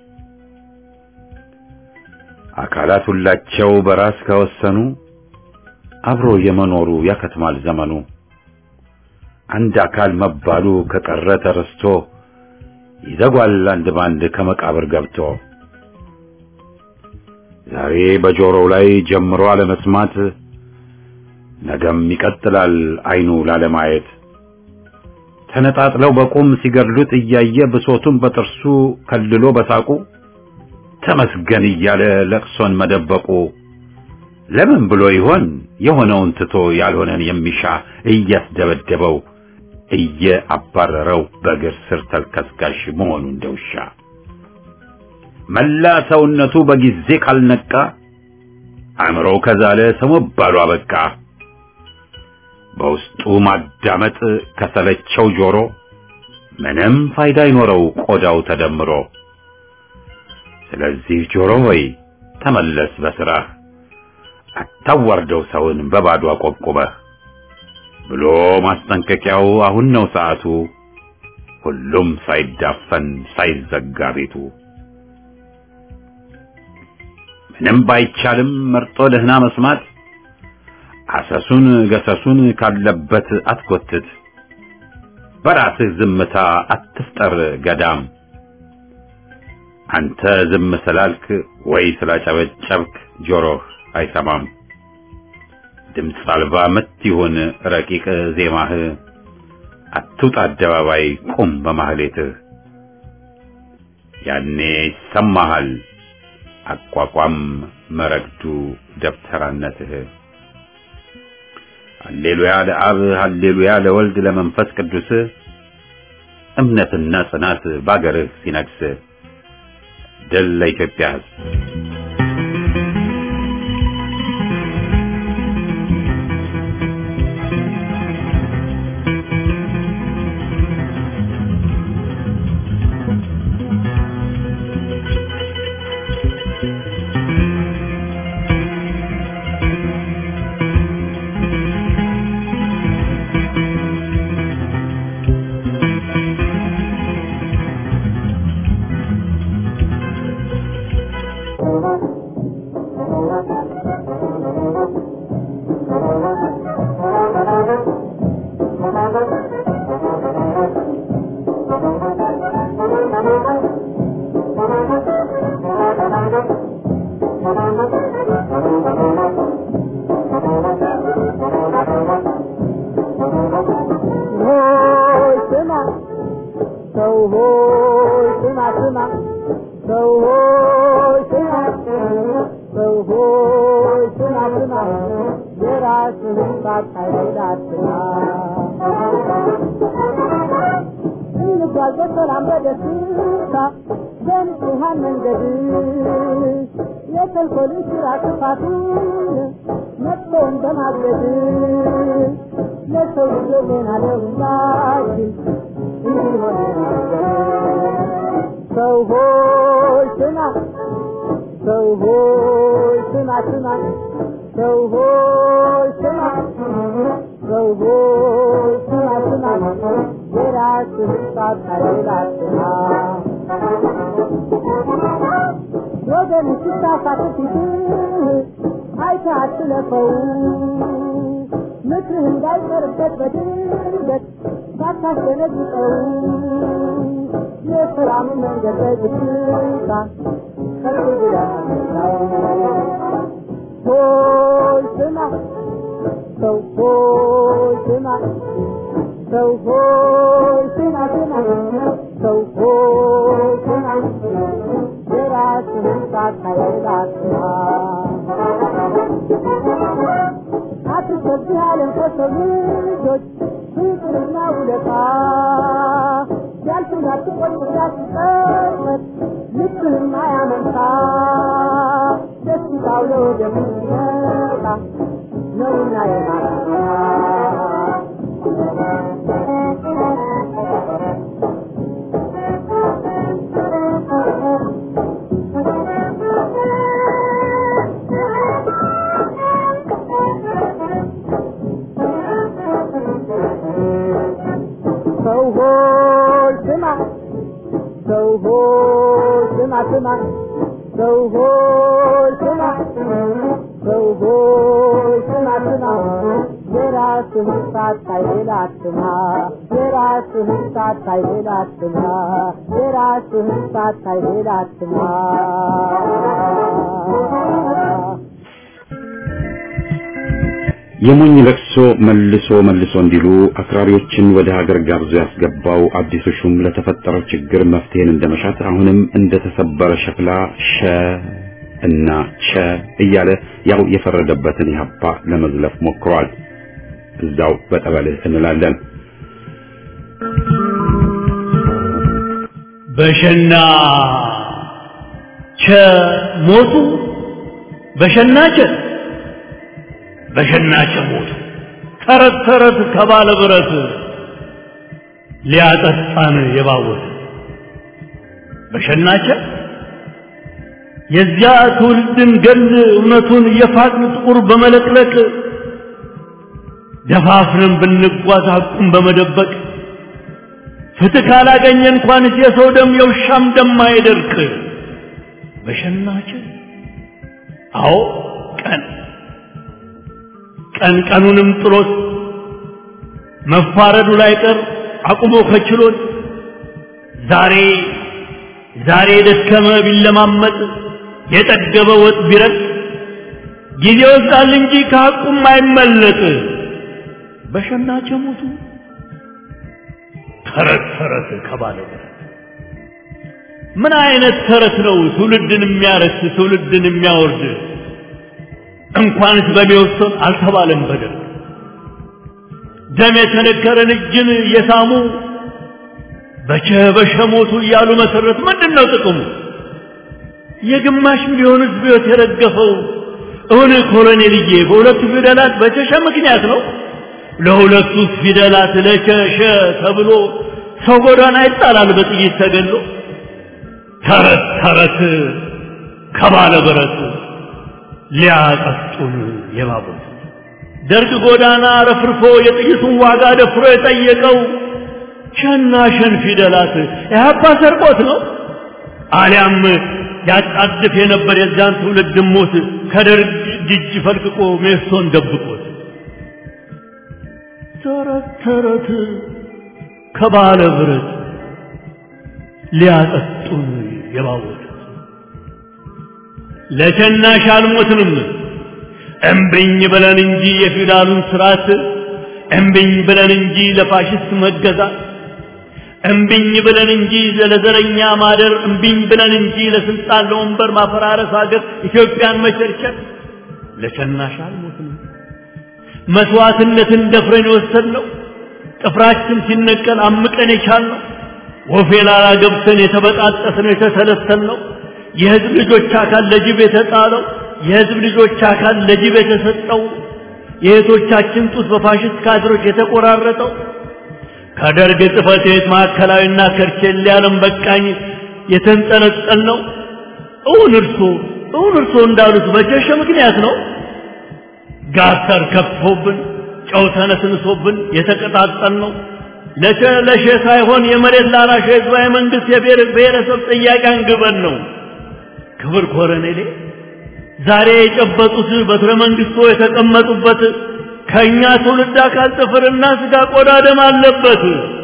አካላት ሁላቸው በራስ ከወሰኑ አብሮ የመኖሩ ያከትማል ዘመኑ አንድ አካል መባሉ ከቀረ ተረስቶ ይዘጓል አንድ ባንድ ከመቃብር ገብቶ ዛሬ በጆሮው ላይ ጀምሮ አለመስማት ነገም ይቀጥላል አይኑ ላለማየት ተነጣጥለው በቁም ሲገድሉት እያየ ብሶቱን በጥርሱ ከልሎ በሳቁ ተመስገን እያለ ለቅሶን መደበቁ ለምን ብሎ ይሆን የሆነውን ትቶ ያልሆነን የሚሻ እያስደበደበው እየአባረረው በእግር ስር ተልከስካሽ መሆኑ እንደውሻ መላ ሰውነቱ በጊዜ ካልነቃ አእምሮ ከዛለ ሰው መባሉ አበቃ። በውስጡ ማዳመጥ ከሰለቸው ጆሮ ምንም ፋይዳ አይኖረው ቆዳው ተደምሮ። ስለዚህ ጆሮ ሆይ ተመለስ በስራህ አታዋርደው ሰውን በባዶ አቆብቁበህ ብሎ ማስጠንቀቂያው አሁን ነው ሰዓቱ። ሁሉም ሳይዳፈን ሳይዘጋ ቤቱ ምንም ባይቻልም መርጦ ደህና መስማት አሰሱን ገሰሱን ካለበት አትጎትት። በራስህ ዝምታ አትፍጠር ገዳም። አንተ ዝም ስላልክ ወይ ስላጨበጨብክ ጆሮህ አይሰማም። ድምፅ አልባ ምት ይሁን ረቂቅ ዜማህ፣ አትውጣ አደባባይ ቁም በማህሌትህ። ያኔ ይሰማሃል አቋቋም መረግዱ ደብተራነትህ። ሃሌሉያ ለአብ ሃሌሉያ ለወልድ ለመንፈስ ቅዱስ እምነትና ጽናት ባገርህ ሲነግስ ድል ለኢትዮጵያ ሕዝብ። ሆይ ስማ ሰው ሆይ ስማ ስማ ሰው ሆይ ስማ ሰው ሆይ ስማ ስማ የራስህን ሳታይል አትማ እንጓዝ በሰላም በደስታ በንጹሐን መንገድ የተንኮልን ስራ ክፋቱን መጥፎውን በማገድ ለሰው ልጆች ጤና ለሁላችን እንዲሆን ሰው ሆይ ስማ ሰው ሆይ ስማ ስማ ሰው ሆይ ስማ ሰው ሆይ ስማ ስማ የራስህን ሳታይል አትማ ወገን ሲሳሳት ፊትህ አይተህ አትለፈው ምክርህ እንዳይቀርበት በድንገት ሳታስደነግጠው የሰላም መንገድ በዝግታ ከፍ ብለህ አትምራው። ሆይ ስማ ሰው ሆይ ስማ ሰው ሆይ ስማ ስማ ሰው ሆይ ስማ የራስህን ሳታይል አትማ አትሰብህ ዓለም ከሰው ልጆች ፍቅርና ውለታ ያልፍና ትቆይ ያስቀመጥ ልብህም አያመንታ ደስታው ለወደም ይመጣ ነውና የማታ ሆይ ስማ ስማ ሰው ሆይ ስማ ሰው ሆይ ስማ ስማ የራስህን ሳታይ ሌላ አትማ የራስህን ሳታይ ሌላ አትማ የራስህን ሳታይ ሌላ አትማ የሞኝ ለቅሶ መልሶ መልሶ እንዲሉ አክራሪዎችን ወደ ሀገር ጋብዞ ያስገባው አዲሱ ሹም ለተፈጠረው ችግር መፍትሄን እንደመሻት አሁንም እንደተሰበረ ሸክላ ሸ እና ቸ እያለ ያው የፈረደበትን ኢህአፓ ለመዝለፍ ሞክሯል። እዛው በጠበልህ እንላለን። በሸና ቸ ሞቱ በሸና ቸ በሸና ቸ ሞቱ ተረት ተረት ከባለ ብረት ሊያጠጣን የባወት በሸናቸ የዚያ ትውልድን ገል እውነቱን የፋቅን ጥቁር በመለቅለቅ ደፋፍረን ብንጓዝ ሐቁን በመደበቅ ፍትህ ካላገኘ እንኳንስ የሰው ደም የውሻም ደም አይደርቅ በሸናቸ አዎ ቀን ቀን ቀኑንም ጥሎት መፋረዱ ላይ ቀር አቁሞ ከችሎት ዛሬ ዛሬ የደከመ ቢለማመጥ የጠገበ ወጥ ቢረጥ ጊዜ ወስዳል እንጂ ከሐቁም አይመለጥ በሸናቸ ሞቱ ተረት ተረት ከባለ በረት ምን አይነት ተረት ነው ትውልድን የሚያረክስ ትውልድን የሚያወርድ እንኳንስ በሚወሰን አልተባለም በደል ደም የተነከረን እጅን የሳሙ በቸ በሸ ሞቱ እያሉ መሰረት ምንድን ነው ጥቅሙ? የግማሽ ሚሊዮን ሕዝብ ሕይወት የረገፈው እውን ኮሎኔልዬ በሁለቱ ፊደላት በቸሸ ምክንያት ነው። ለሁለቱ ፊደላት ለቸሸ ተብሎ ሰው ጎዳና ይጣላል በጥይት ተገሎ። ተረት ተረት ከባለ ብረት ሊያጠጡን የባቡት ደርግ ጎዳና ረፍርፎ የጥይቱን ዋጋ ደፍሮ የጠየቀው ሸና ሸን ፊደላት ኢህአፓ ሰርቆት ነው አሊያም ያጣድፍ የነበር የዚያን ትውልድ ሞት ከደርግ እጅ ፈልቅቆ ሜሶን ደብቆት ተረት ተረት ከባለ ብረት ሊያጠጡን የባወት ለሸናሽ አልሞትንም እምብኝ ብለን እንጂ የፊውዳሉን ስርዓት እምብኝ ብለን እንጂ ለፋሽስት መገዛት እምብኝ ብለን እንጂ ለዘረኛ ማደር እምብኝ ብለን እንጂ ለስልጣን ለወንበር ማፈራረስ ሀገር ኢትዮጵያን መቸርቸር ለሸናሽ አልሞትንም መስዋዕትነትን ደፍረን የወሰድነው ጥፍራችን ሲነቀል አምቀን የቻልነው ወፌ ላላ ገብተን የተበጣጠስነው የተሰለሰልነው የህዝብ ልጆች አካል ለጅብ የተጣለው የህዝብ ልጆች አካል ለጅብ የተሰጠው የእህቶቻችን ጡት በፋሽስት ካድሮች የተቆራረጠው ከደርግ ጽሕፈት ቤት ማዕከላዊና ከርቼሌ ዓለም በቃኝ የተንጠለጠል ነው። እውን እርሶ እውን እርሶ እንዳሉት በጀሸ ምክንያት ነው። ጋተር ከፍቶብን ጨው ተነስንሶብን የተቀጣጠል ነው። ለሸ ለሸ ሳይሆን የመሬት ላራሽ ህዝባዊ መንግስት የብሔር ብሔረሰብ ጥያቄ አንግበን ነው። ክብር ኮረኔሌ ዛሬ የጨበጡት በትረ መንግስቶ የተቀመጡበት ከእኛ ትውልድ አካል ጥፍርና ስጋ ቆዳ ደም አለበት።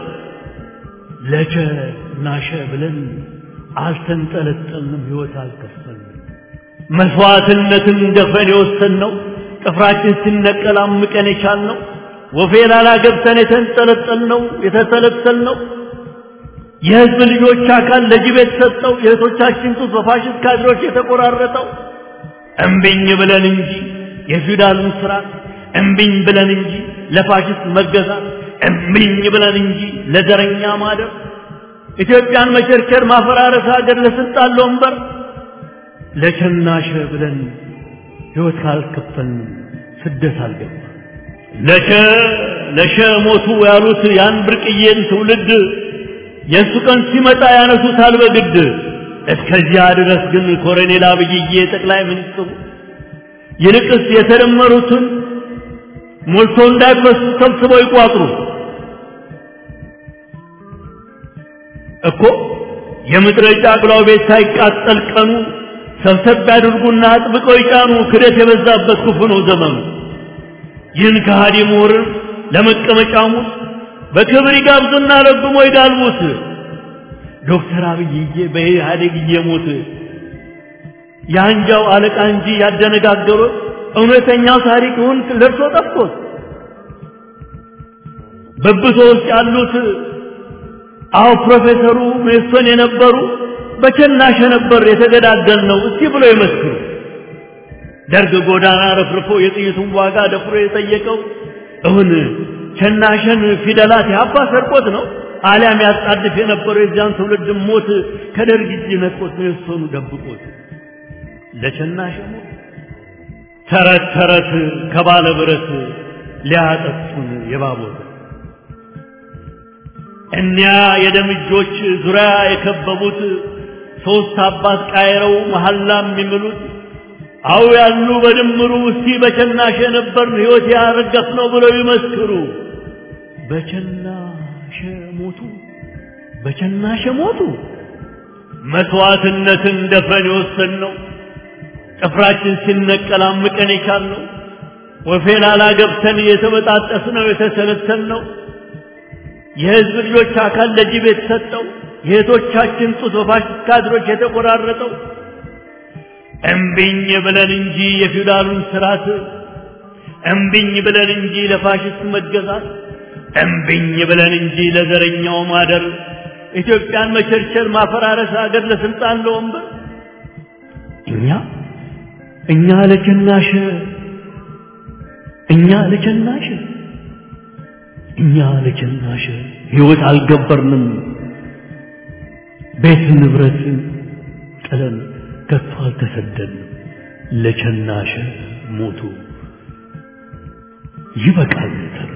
ለቸ ናሸ ብለን አልተንጠለጠልንም፣ ህይወት አልከፈልንም። መስዋዕትነትን ደፍረን የወሰንነው ጥፍራችን ሲነቀል አምቀን የቻልነው ወፌ ላላ ገብተን የተንጠለጠልነው የተሰለሰልነው የህዝብ ልጆች አካል ለጅብ የተሰጠው የእህቶቻችን ጡት በፋሽስት ካድሮች የተቆራረጠው እምቢኝ ብለን እንጂ የፊውዳሉን ስርዓት እምቢኝ ብለን እንጂ ለፋሽስት መገዛት እምቢኝ ብለን እንጂ ለዘረኛ ማደር ኢትዮጵያን መቸርቸር ማፈራረስ ሀገር ለስልጣን ለወንበር ለቸናሸ ብለን ህይወት ካልከፈልን ስደት አልገባ ለሸ ለሸ ሞቱ ያሉት ያን ብርቅዬን ትውልድ የእሱ ቀን ሲመጣ ያነሱታል በግድ እስከዚያ ድረስ ግን ኮሎኔል አብይዬ ጠቅላይ ሚኒስትሩ ይልቅስ የተደመሩትን ሞልቶ እንዳይፈሱ ሰብስበው ይቋጥሩ እኮ የምድረ ጫቅላው ቤት ሳይቃጠል ቀኑ ሰብሰብ ያድርጉና አጥብቀው ይጫኑ። ክደት የበዛበት ክፉ ነው ዘመኑ። ይህን ከሃዲ ምሁርን ለመቀመጫሙት በክብር ይጋብዙና ረግሞ ይጋልቡት። ዶክተር አብይዬ በኢህአዴግ እየሞት የአንጃው አለቃ እንጂ ያደነጋገሩት እውነተኛው ታሪክውን ለብሶ ጠፍቶት በብቶ ውስጥ ያሉት አዎ ፕሮፌሰሩ ሜሶን የነበሩ በቸናሸ ነበር የተገዳደል ነው እስቲ ብሎ ይመስክሩ። ደርግ ጎዳና ረፍርፎ የጥይቱን ዋጋ ደፍሮ የጠየቀው እውን ቸናሸን ፊደላት ያባ ሰርቆት ነው አሊያም ያጣድፍ የነበረው የዚያን ትውልድ ሞት ከደርግ እጅ ነጥቆት ሜሶኑ ደብቆት ለቸናሸ ሞት ተረት ተረት ከባለ ብረት ሊያጠፉን የባቦት እኒያ የደም እጆች ዙሪያ የከበቡት ሶስት አባት ቃይረው መሐላም የሚምሉት አው ያሉ በድምሩ እስቲ በቸናሸ ነበርን ሕይወት ያረገፍ ነው ብለው ይመስክሩ። በቸናሸ ሞቱ፣ በቸናሸ ሞቱ። መስዋዕትነትን ደፍረን የወሰንነው ጥፍራችን ሲነቀል አምቀን የቻልነው ወፌ ላላ ገብተን የተበጣጠስነው የተሰለሰልነው የህዝብ ልጆች አካል ለጅብ የተሰጠው የእህቶቻችን ጡት በፋሽስት ካድሮች የተቆራረጠው እምቢኝ ብለን እንጂ የፊውዳሉን ስርዓት እምቢኝ ብለን እንጂ ለፋሽስት መገዛት እምቢኝ ብለን እንጂ ለዘረኛው ማደር ኢትዮጵያን መቸርቸር ማፈራረስ አገር ለስልጣን ለወንበር እኛ እኛ ለቸናሸ እኛ ለቸናሸ እኛ ለቸናሸ ህይወት አልገበርንም ቤት ንብረት ጥለን ከቶ አልተሰደንም ለቸናሸ ሞቱ ይበቃል ተረቱ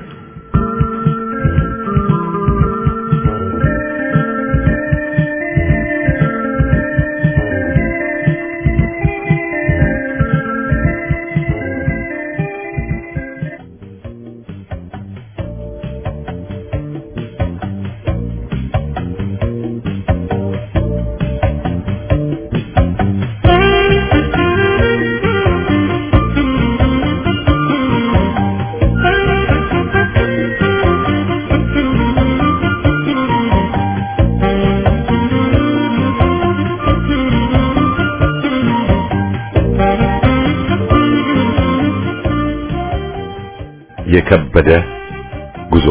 የከበደ ጉዞ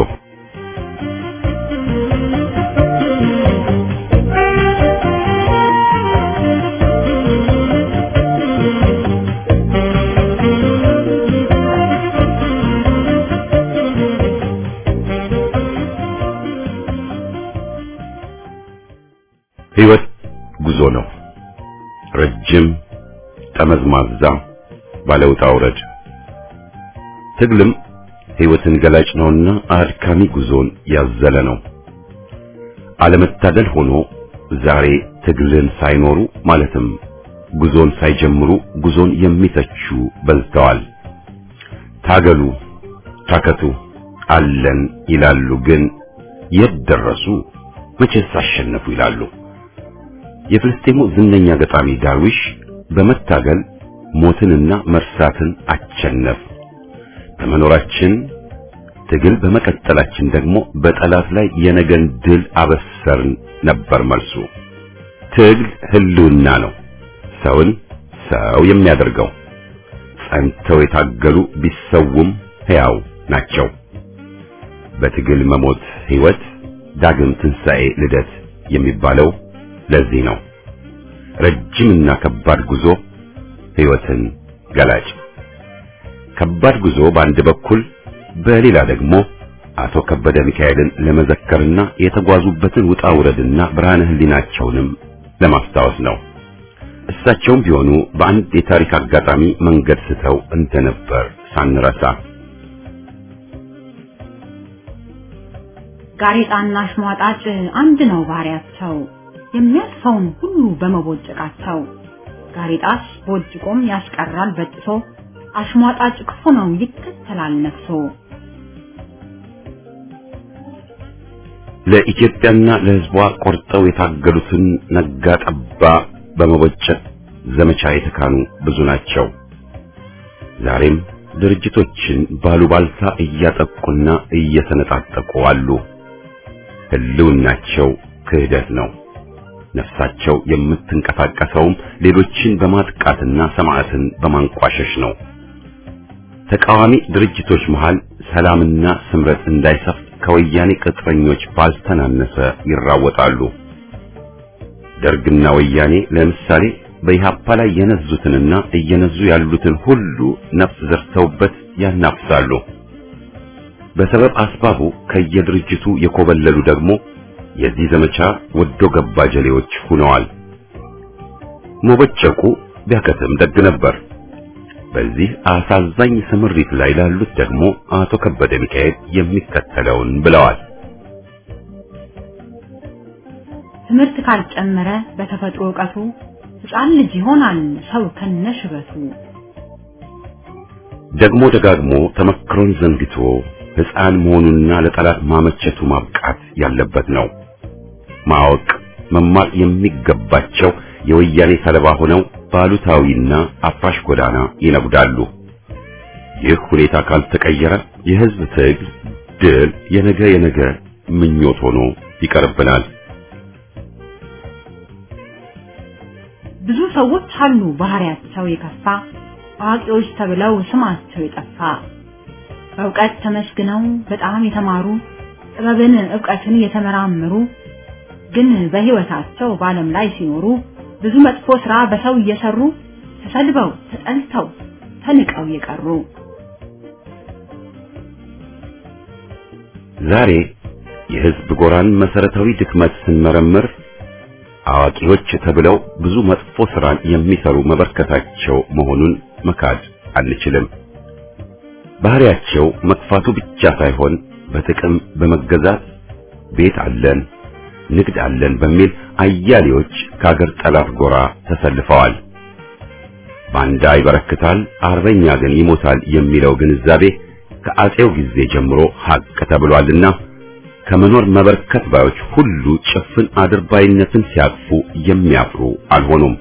ህይወት ጉዞ ነው። ረጅም ጠመዝማዛ ባለውጣ ውረድ ትግልም ህይወትን ገላጭ ነውና አድካሚ ጉዞን ያዘለ ነው። አለመታደል ሆኖ ዛሬ ትግልን ሳይኖሩ ማለትም ጉዞን ሳይጀምሩ ጉዞን የሚተቹ በዝተዋል። ታገሉ፣ ታከቱ፣ አለን ይላሉ። ግን የት ደረሱ? መቼስ አሸነፉ ይላሉ። የፍልስጤሙ ዝነኛ ገጣሚ ዳርዊሽ በመታገል ሞትንና መርሳትን አቸነፍ በመኖራችን ትግል በመቀጠላችን ደግሞ በጠላት ላይ የነገን ድል አበሰርን ነበር መልሱ። ትግል ህልውና ነው፣ ሰውን ሰው የሚያደርገው። ጸንተው የታገሉ ቢሰውም ሕያው ናቸው። በትግል መሞት ሕይወት፣ ዳግም ትንሣኤ፣ ልደት የሚባለው ለዚህ ነው። ረጅምና ከባድ ጉዞ ሕይወትን ገላጭ ከባድ ጉዞ በአንድ በኩል በሌላ ደግሞ አቶ ከበደ ሚካኤልን ለመዘከርና የተጓዙበትን ውጣ ውረድና ብርሃነ ህሊናቸውንም ለማስታወስ ነው። እሳቸውም ቢሆኑ በአንድ የታሪክ አጋጣሚ መንገድ ስተው እንደነበር ሳንረሳ ጋሬጣና አሽሟጣጭ አንድ ነው ባህሪያቸው፣ የሚያልፈውን ሁሉ በመቦጨቃቸው። ጋሬጣስ ቦጭቆም ያስቀራል በጥሶ አሽሟጣጭ ክፉ ነው ይከተላል ነፍሶ። ለኢትዮጵያና ለሕዝቧ ቆርጠው የታገሉትን ነጋ ጠባ በመቦጨት ዘመቻ የተካኑ ብዙ ናቸው። ዛሬም ድርጅቶችን ባሉባልታ እያጠቁና እየተነጣጠቁ አሉ። ህልውናቸው ክህደት ነው። ነፍሳቸው የምትንቀሳቀሰውም ሌሎችን በማጥቃትና ሰማዕትን በማንቋሸሽ ነው። ተቃዋሚ ድርጅቶች መሃል ሰላምና ስምረት እንዳይሰፍ ከወያኔ ቅጥረኞች ባልተናነሰ ይራወጣሉ። ደርግና ወያኔ ለምሳሌ በኢህአፓ ላይ የነዙትንና እየነዙ ያሉትን ሁሉ ነፍስ ዘርተውበት ያናፍሳሉ። በሰበብ አስባቡ ከየድርጅቱ የኮበለሉ ደግሞ የዚህ ዘመቻ ወዶ ገባ ጀሌዎች ሆነዋል። መቦጨቁ ቢያከትም ደግ ነበር። በዚህ አሳዛኝ ስምሪት ላይ ላሉት ደግሞ አቶ ከበደ ሚካኤል የሚከተለውን ብለዋል። ትምህርት ካልጨመረ በተፈጥሮ ዕውቀቱ ሕፃን ልጅ ይሆናል ሰው ከነሽበቱ። ደግሞ ደጋግሞ ተመክሮን ዘንግቶ ሕፃን መሆኑና ለጠላት ማመቸቱ ማብቃት ያለበት ነው። ማወቅ መማር የሚገባቸው የወያኔ ሰለባ ሆነው ባሉታዊና አፍራሽ ጎዳና ይነጉዳሉ። ይህ ሁኔታ ካልተቀየረ የሕዝብ ትግል ድል የነገ የነገ ምኞት ሆኖ ይቀርብናል። ብዙ ሰዎች አሉ ባህሪያቸው የከፋ አዋቂዎች ተብለው ስማቸው የጠፋ በእውቀት ተመስግነው በጣም የተማሩ ጥበብን ዕውቀትን የተመራመሩ ግን በሕይወታቸው በዓለም ላይ ሲኖሩ ብዙ መጥፎ ሥራ በሰው እየሰሩ ተሰድበው ተጠልተው ተንቀው የቀሩ ዛሬ የሕዝብ ጎራን መሰረታዊ ድክመት ስንመረምር አዋቂዎች ተብለው ብዙ መጥፎ ሥራን የሚሰሩ መበርከታቸው መሆኑን መካድ አንችልም። ባህሪያቸው መጥፋቱ ብቻ ሳይሆን በጥቅም በመገዛት ቤት አለን፣ ንግድ አለን በሚል አያሌዎች ከአገር ጠላት ጎራ ተሰልፈዋል። ባንዳ ይበረክታል፣ አርበኛ ግን ይሞታል የሚለው ግንዛቤ ከአጼው ጊዜ ጀምሮ ሀቅ ተብሏልና ከመኖር መበርከት ባዮች ሁሉ ጭፍን አድርባይነትን ሲያቅፉ የሚያፍሩ አልሆኑም።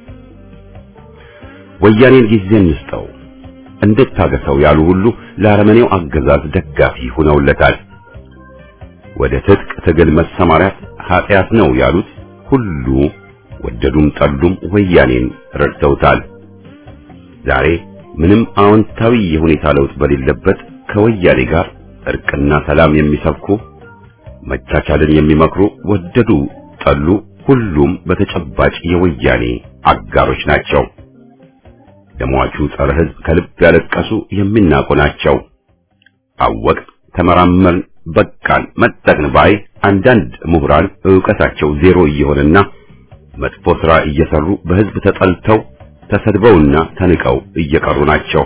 ወያኔን ጊዜ እንስጠው እንድታገሰው ያሉ ሁሉ ለአረመኔው አገዛዝ ደጋፊ ሆነውለታል። ወደ ትጥቅ ትግል መሰማራት ኃጢአት ነው ያሉት ሁሉ ወደዱም ጠሉም ወያኔን ረድተውታል። ዛሬ ምንም አዎንታዊ የሁኔታ ለውጥ በሌለበት ከወያኔ ጋር እርቅና ሰላም የሚሰብኩ መቻቻልን የሚመክሩ ወደዱ ጠሉ ሁሉም በተጨባጭ የወያኔ አጋሮች ናቸው። ለሟቹ ጸረ ሕዝብ ከልብ ያለቀሱ የሚናቁ ናቸው። አወቅ ተመራመርን፣ በቃን፣ መጠቅን ባይ አንዳንድ ምሁራን ዕውቀታቸው ዜሮ እየሆነና መጥፎ ሥራ እየሰሩ በሕዝብ ተጠልተው ተሰድበውና ተንቀው እየቀሩ ናቸው።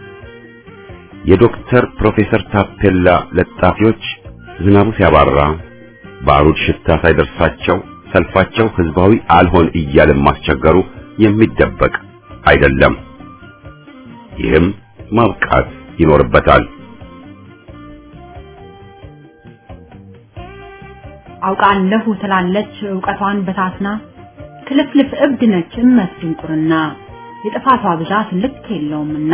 የዶክተር ፕሮፌሰር ታፔላ ለጣፊዎች ዝናቡ ሲያባራ ባሩድ ሽታ ሳይደርሳቸው ሰልፋቸው ህዝባዊ አልሆን እያለ ማስቸገሩ የሚደበቅ አይደለም። ይህም ማብቃት ይኖርበታል። አውቃለሁ ትላለች ዕውቀቷን በታትና ክልፍልፍ እብድ ነች እመት ድንቁርና የጥፋቷ ብዛት ልክ የለውምና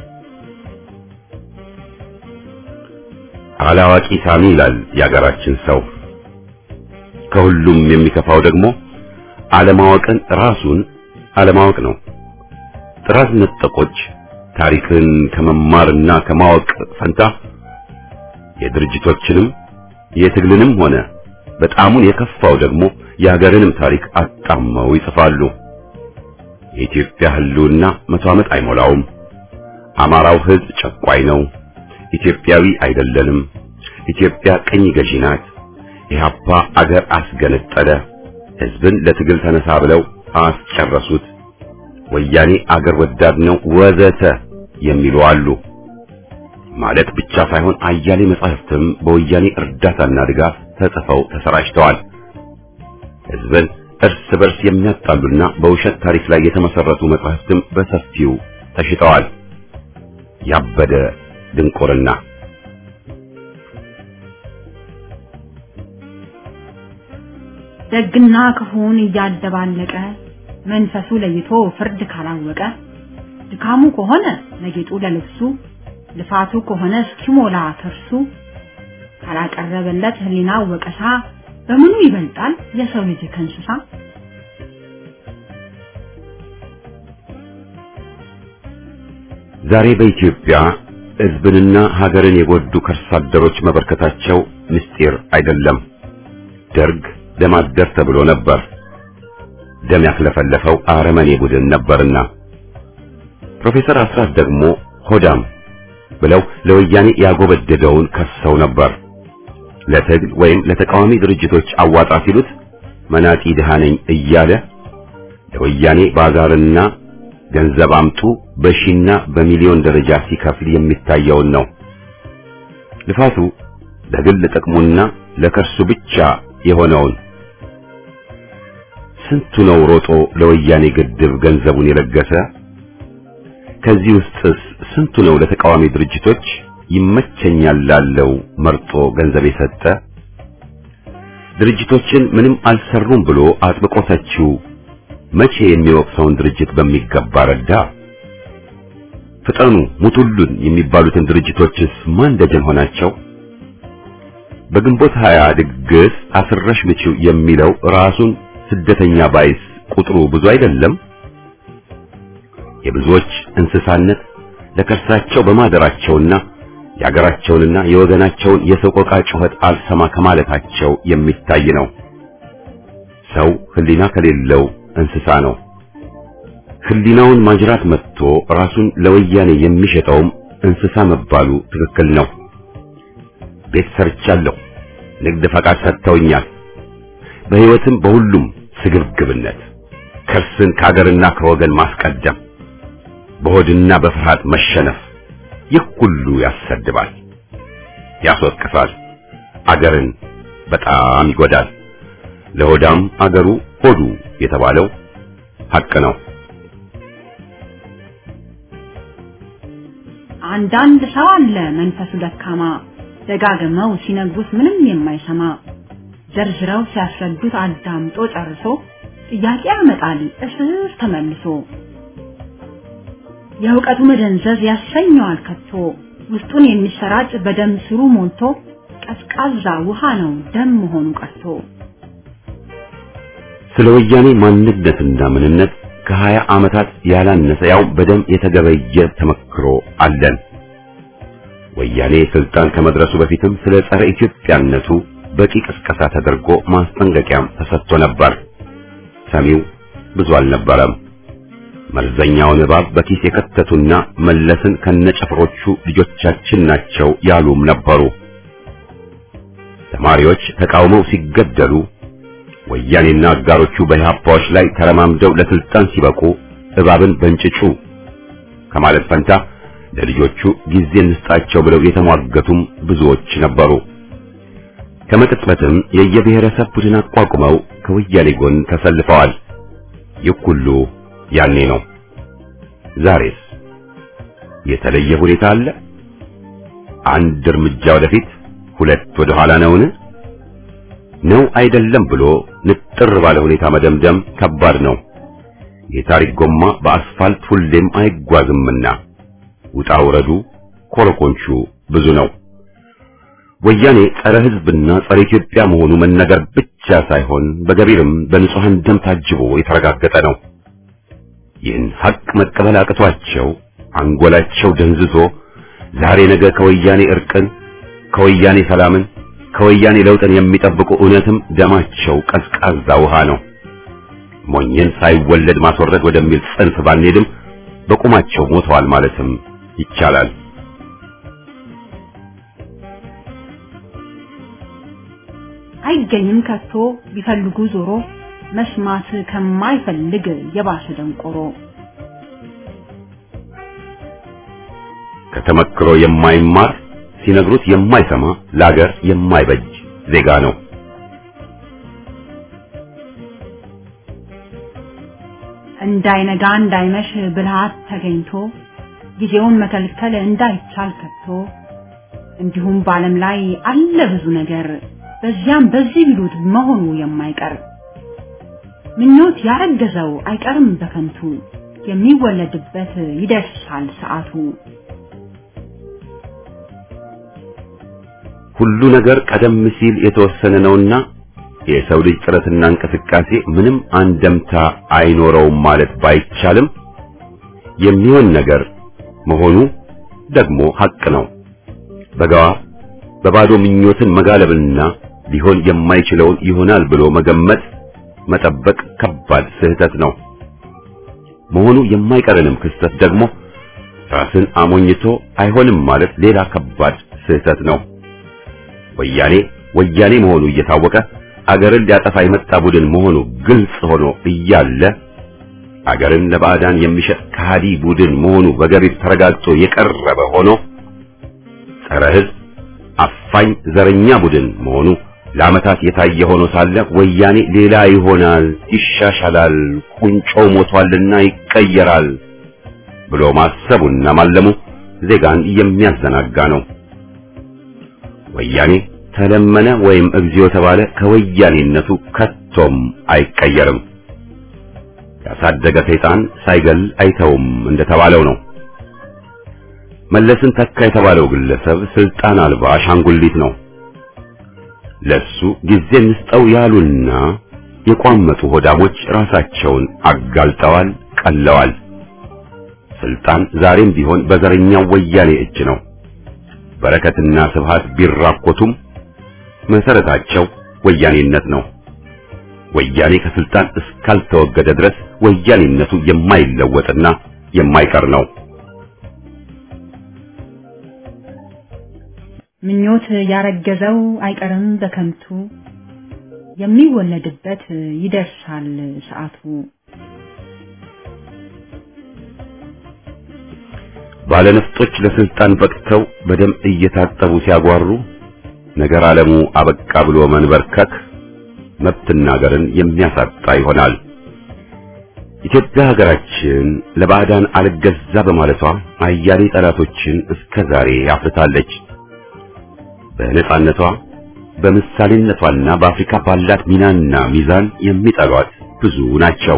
አላዋቂ ሳሚ ይላል የአገራችን ሰው። ከሁሉም የሚከፋው ደግሞ አለማወቅን ራሱን አለማወቅ ነው። ጥራት ነጠቆች ታሪክን ከመማርና ከማወቅ ፈንታ የድርጅቶችንም የትግልንም ሆነ በጣሙን የከፋው ደግሞ የሀገርንም ታሪክ አጣመው ይጽፋሉ። የኢትዮጵያ ህልውና መቶ ዓመት አይሞላውም። አማራው ህዝብ ጨቋይ ነው። ኢትዮጵያዊ አይደለንም። ኢትዮጵያ ቅኝ ገዢ ናት። ኢህአፓ አገር አስገነጠለ። ህዝብን ለትግል ተነሳ ብለው አስጨረሱት። ወያኔ አገር ወዳድ ነው ወዘተ የሚሉ አሉ። ማለት ብቻ ሳይሆን አያሌ መጻሕፍትም በወያኔ እርዳታና ድጋፍ ተጽፈው ተሰራጭተዋል። ህዝብን እርስ በርስ የሚያጣሉና በውሸት ታሪክ ላይ የተመሰረቱ መጻሕፍትም በሰፊው ተሽጠዋል። ያበደ ድንቁርና ደግና ክፉን እያደባለቀ መንፈሱ ለይቶ ፍርድ ካላወቀ ድካሙ ከሆነ ለጌጡ ለልብሱ ልፋቱ ከሆነ እስኪሞላ ከርሱ ካላቀረበለት ህሊና ወቀሳ በምኑ ይበልጣል የሰው ልጅ ከእንስሳ? ዛሬ በኢትዮጵያ ሕዝብንና ሀገርን የጎዱ ከርሳ አደሮች መበርከታቸው ምስጢር አይደለም። ደርግ ደም አደር ተብሎ ነበር። ደም ያክለፈለፈው አረመኔ ቡድን ነበርና ፕሮፌሰር አስራት ደግሞ ሆዳም ብለው ለወያኔ ያጎበደደውን ከሰው ነበር። ለትግል ወይም ለተቃዋሚ ድርጅቶች አዋጣ ሲሉት መናጢ ድሃ ነኝ እያለ ለወያኔ ባዛርና ገንዘብ አምጡ በሺና በሚሊዮን ደረጃ ሲከፍል የሚታየውን ነው። ልፋቱ ለግል ጥቅሙና ለከርሱ ብቻ የሆነውን ስንቱ ነው ሮጦ ለወያኔ ግድብ ገንዘቡን የለገሰ? ከዚህ ውስጥስ ስንቱ ነው ለተቃዋሚ ድርጅቶች ይመቸኛል ላለው መርጦ ገንዘብ የሰጠ? ድርጅቶችን ምንም አልሰሩም ብሎ አጥብቆ ተቺው መቼ የሚወቅሰውን ድርጅት በሚገባ ረዳ? ፍጠኑ ሙቱሉን የሚባሉትን ድርጅቶችስ ማን ደጀን ሆናቸው? በግንቦት ሀያ ድግስ አስረሽ ምቺው የሚለው ራሱን ስደተኛ ባይስ ቁጥሩ ብዙ አይደለም? የብዙዎች እንስሳነት ለከርሳቸው በማደራቸውና የአገራቸውንና የወገናቸውን የሰቆቃ ጩኸት አልሰማ ከማለታቸው የሚታይ ነው። ሰው ሕሊና ከሌለው እንስሳ ነው። ሕሊናውን ማጅራት መጥቶ ራሱን ለወያኔ የሚሸጠውም እንስሳ መባሉ ትክክል ነው። ቤት ሰርቻለሁ፣ ንግድ ፈቃድ ሰጥተውኛል። በሕይወትም በሁሉም ስግብግብነት ከርስን ከአገርና ከወገን ማስቀደም፣ በሆድና በፍርሃት መሸነፍ ይህ ሁሉ ያሰድባል፣ ያስወቅሳል፣ አገርን በጣም ይጎዳል። ለሆዳም አገሩ ሆዱ የተባለው ሐቅ ነው። አንዳንድ ሰው አለ መንፈሱ ደካማ ደጋግመው ሲነግሩት ምንም የማይሰማ ዘርዝረው ሲያስረዱት አዳምጦ ጨርሶ ጥያቄ ያመጣል እስር ተመልሶ የእውቀቱ መደንዘዝ ያሰኘዋል ከቶ ውስጡን የሚሰራጭ በደም ስሩ ሞልቶ ቀዝቃዛ ውሃ ነው ደም መሆኑ ቀርቶ ስለ ወያኔ ማንነትና ምንነት ከሀያ ዓመታት ያላነሰ ያው በደም የተገበየ ተመክሮ አለን። ወያኔ ስልጣን ከመድረሱ በፊትም ስለ ጸረ ኢትዮጵያነቱ በቂ ቅስቀሳ ተደርጎ ማስጠንቀቂያም ተሰጥቶ ነበር። ሰሚው ብዙ አልነበረም። መርዘኛውን እባብ በኪስ የከተቱና መለስን ከነጨፍሮቹ ልጆቻችን ናቸው ያሉም ነበሩ። ተማሪዎች ተቃውመው ሲገደሉ ወያኔና አጋሮቹ በኢህአፓዎች ላይ ተረማምደው ለስልጣን ሲበቁ እባብን በእንጭጩ ከማለት ፈንታ ለልጆቹ ጊዜ እንስጣቸው ብለው የተሟገቱም ብዙዎች ነበሩ። ከመቅጽበትም የየብሔረሰብ ቡድን አቋቁመው ከወያኔ ጎን ተሰልፈዋል። ይህ ሁሉ ያኔ ነው። ዛሬስ የተለየ ሁኔታ አለ? አንድ እርምጃ ወደፊት ሁለት ወደ ኋላ ነውን? ነው አይደለም ብሎ ንጥር ባለ ሁኔታ መደምደም ከባድ ነው። የታሪክ ጎማ በአስፋልት ሁሌም አይጓዝምና ውጣ ውረዱ ኮረኮንቹ ብዙ ነው። ወያኔ ጸረ ሕዝብና ጸረ ኢትዮጵያ መሆኑ መነገር ብቻ ሳይሆን በገቢርም በንጹሐን ደም ታጅቦ የተረጋገጠ ነው። ይህን ሐቅ መቀበል አቅቷቸው አንጎላቸው ደንዝዞ ዛሬ ነገ ከወያኔ እርቅን፣ ከወያኔ ሰላምን፣ ከወያኔ ለውጥን የሚጠብቁ እውነትም ደማቸው ቀዝቃዛ ውሃ ነው። ሞኝን ሳይወለድ ማስወረድ ወደሚል ጽንፍ ባንሄድም በቁማቸው ሞተዋል ማለትም ይቻላል። አይገኝም ከቶ ቢፈልጉ ዞሮ መስማት ከማይፈልግ የባሰ ደንቆሮ ከተመክሮ የማይማር ሲነግሩት የማይሰማ ለአገር የማይበጅ ዜጋ ነው። እንዳይነጋ እንዳይመሽ ብልሃት ተገኝቶ ጊዜውን መከልከል እንዳይቻል ከቶ እንዲሁም በዓለም ላይ አለ ብዙ ነገር በዚያም በዚህ ቢሉት መሆኑ የማይቀር ምኞት ያረገዘው አይቀርም በከንቱ የሚወለድበት ይደርሳል ሰዓቱ። ሁሉ ነገር ቀደም ሲል የተወሰነ ነውና የሰው ልጅ ጥረትና እንቅስቃሴ ምንም አንደምታ አይኖረውም ማለት ባይቻልም የሚሆን ነገር መሆኑ ደግሞ ሐቅ ነው። በጋዋ በባዶ ምኞትን መጋለብና ሊሆን የማይችለውን ይሆናል ብሎ መገመት መጠበቅ ከባድ ስህተት ነው። መሆኑ የማይቀርንም ክስተት ደግሞ ራስን አሞኝቶ አይሆንም ማለት ሌላ ከባድ ስህተት ነው። ወያኔ ወያኔ መሆኑ እየታወቀ አገርን ሊያጠፋ የመጣ ቡድን መሆኑ ግልጽ ሆኖ እያለ አገርን ለባዕዳን የሚሸጥ ከሃዲ ቡድን መሆኑ በገቢር ተረጋግጦ የቀረበ ሆኖ ጸረ ሕዝብ አፋኝ ዘረኛ ቡድን መሆኑ ለዓመታት የታየ ሆኖ ሳለ ወያኔ ሌላ ይሆናል፣ ይሻሻላል፣ ቁንጮ ሞቷልና ይቀየራል ብሎ ማሰቡና ማለሙ ዜጋን የሚያዘናጋ ነው። ወያኔ ተለመነ ወይም እግዚኦ ተባለ ከወያኔነቱ ከቶም አይቀየርም። ያሳደገ ሰይጣን ሳይገል አይተውም እንደተባለው ነው። መለስን ተካ የተባለው ግለሰብ ስልጣን አልባ አሻንጉሊት ነው። ለሱ ጊዜ እንስጠው ያሉና የቋመጡ ሆዳሞች ራሳቸውን አጋልጠዋል፣ ቀለዋል። ስልጣን ዛሬም ቢሆን በዘረኛው ወያኔ እጅ ነው። በረከትና ስብሃት ቢራኮቱም መሰረታቸው ወያኔነት ነው። ወያኔ ከስልጣን እስካልተወገደ ድረስ ወያኔነቱ የማይለወጥና የማይቀር ነው። ምኞት ያረገዘው አይቀርም በከንቱ የሚወለድበት ይደርሳል ሰዓቱ። ባለነፍጦች ለስልጣን በቅተው በደም እየታጠቡ ሲያጓሩ ነገር ዓለሙ አበቃ ብሎ መንበርከክ መብትና ሀገርን የሚያሳጣ ይሆናል። ኢትዮጵያ ሀገራችን ለባዕዳን አልገዛ በማለቷ አያሌ ጠላቶችን እስከ ዛሬ አፍርታለች። በነጻነቷ በምሳሌነቷና በአፍሪካ ባላት ሚናና ሚዛን የሚጠሏት ብዙ ናቸው።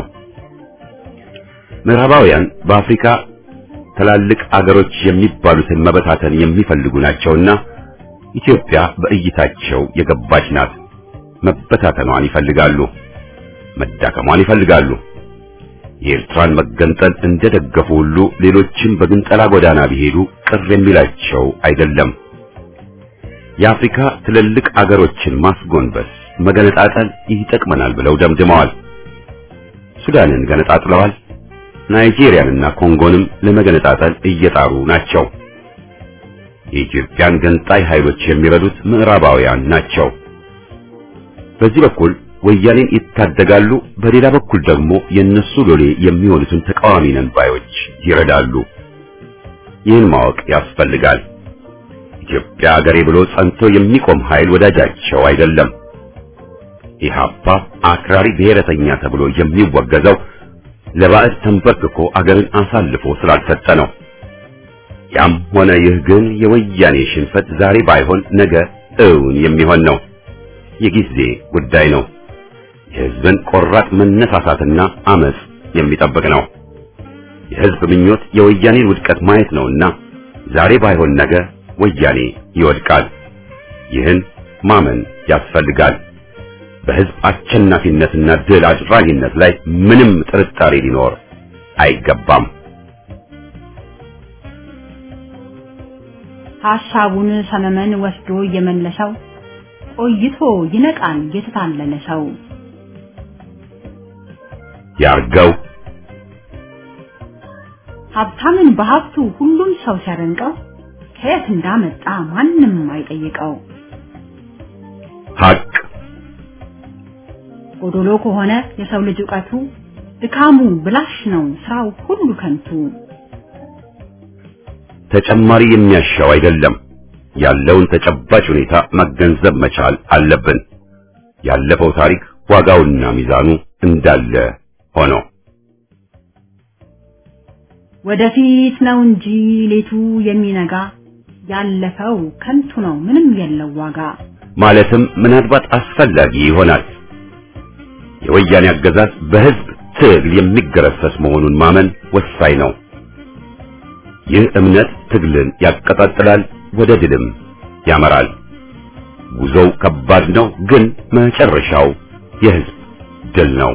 ምዕራባውያን በአፍሪካ ትላልቅ አገሮች የሚባሉትን መበታተን የሚፈልጉ ናቸውና ኢትዮጵያ በእይታቸው የገባች ናት። መበታተኗን ይፈልጋሉ፣ መዳከሟን ይፈልጋሉ። የኤርትራን መገንጠል እንደደገፉ ሁሉ ሌሎችም በግንጠላ ጎዳና ቢሄዱ ቅር የሚላቸው አይደለም። የአፍሪካ ትልልቅ አገሮችን ማስጎንበስ፣ መገነጣጠል ይጠቅመናል ብለው ደምድመዋል። ሱዳንን ገነጣጥለዋል። ናይጄሪያንና ኮንጎንም ለመገነጣጠል እየጣሩ ናቸው። የኢትዮጵያን ገንጣይ ኃይሎች የሚረዱት ምዕራባውያን ናቸው። በዚህ በኩል ወያኔን ይታደጋሉ፣ በሌላ በኩል ደግሞ የነሱ ሎሌ የሚሆኑትን ተቃዋሚ ነን ባዮች ይረዳሉ። ይህን ማወቅ ያስፈልጋል። ኢትዮጵያ አገሬ ብሎ ጸንቶ የሚቆም ኃይል ወዳጃቸው አይደለም። ኢህአፓ አክራሪ ብሔረተኛ ተብሎ የሚወገዘው ለባዕድ ተንበርክኮ አገርን አሳልፎ ስላልሰጠ ነው። ያም ሆነ ይህ ግን የወያኔ ሽንፈት ዛሬ ባይሆን ነገ እውን የሚሆን ነው። የጊዜ ጉዳይ ነው። የህዝብን ቆራጥ መነሳሳትና አመጽ የሚጠብቅ ነው። የህዝብ ምኞት የወያኔን ውድቀት ማየት ነውና ዛሬ ባይሆን ነገ ወያኔ ይወድቃል። ይህን ማመን ያስፈልጋል። በህዝብ አሸናፊነትና ድል አድራጊነት ላይ ምንም ጥርጣሬ ሊኖር አይገባም። ሐሳቡን ሰመመን ወስዶ እየመለሰው ቆይቶ ይነቃል የተታለለ ሰው። ያርገው ሀብታምን በሀብቱ ሁሉም ሰው ሲያደንቀው ከየት እንዳመጣ ማንም አይጠይቀው። ሐቅ ጎዶሎ ከሆነ የሰው ልጅ ዕውቀቱ ድካሙ ብላሽ ነው ስራው ሁሉ ከንቱ። ተጨማሪ የሚያሻው አይደለም። ያለውን ተጨባጭ ሁኔታ መገንዘብ መቻል አለብን። ያለፈው ታሪክ ዋጋውና ሚዛኑ እንዳለ ሆኖ ወደፊት ነው እንጂ ሌቱ የሚነጋ ያለፈው ከንቱ ነው ምንም የለው ዋጋ። ማለትም ምናልባት አስፈላጊ ይሆናል። የወያኔ አገዛዝ በህዝብ ትግል የሚገረሰስ መሆኑን ማመን ወሳኝ ነው። ይህ እምነት ትግልን ያቀጣጥላል፣ ወደ ድልም ያመራል። ጉዞው ከባድ ነው፣ ግን መጨረሻው የህዝብ ድል ነው።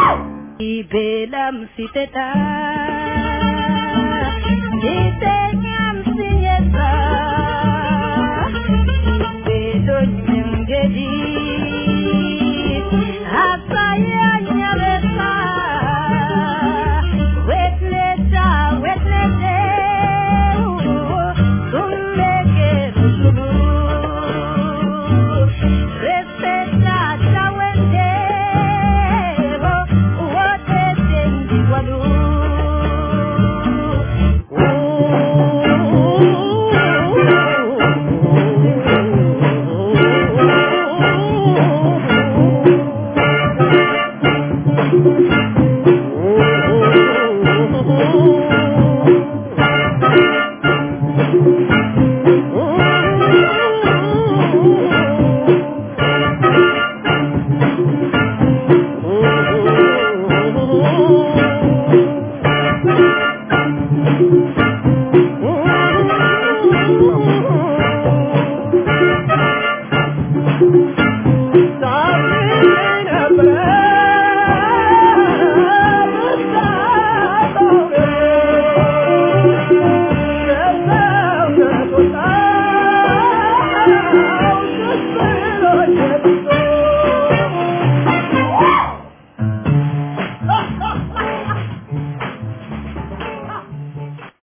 Belam siteta, siteta.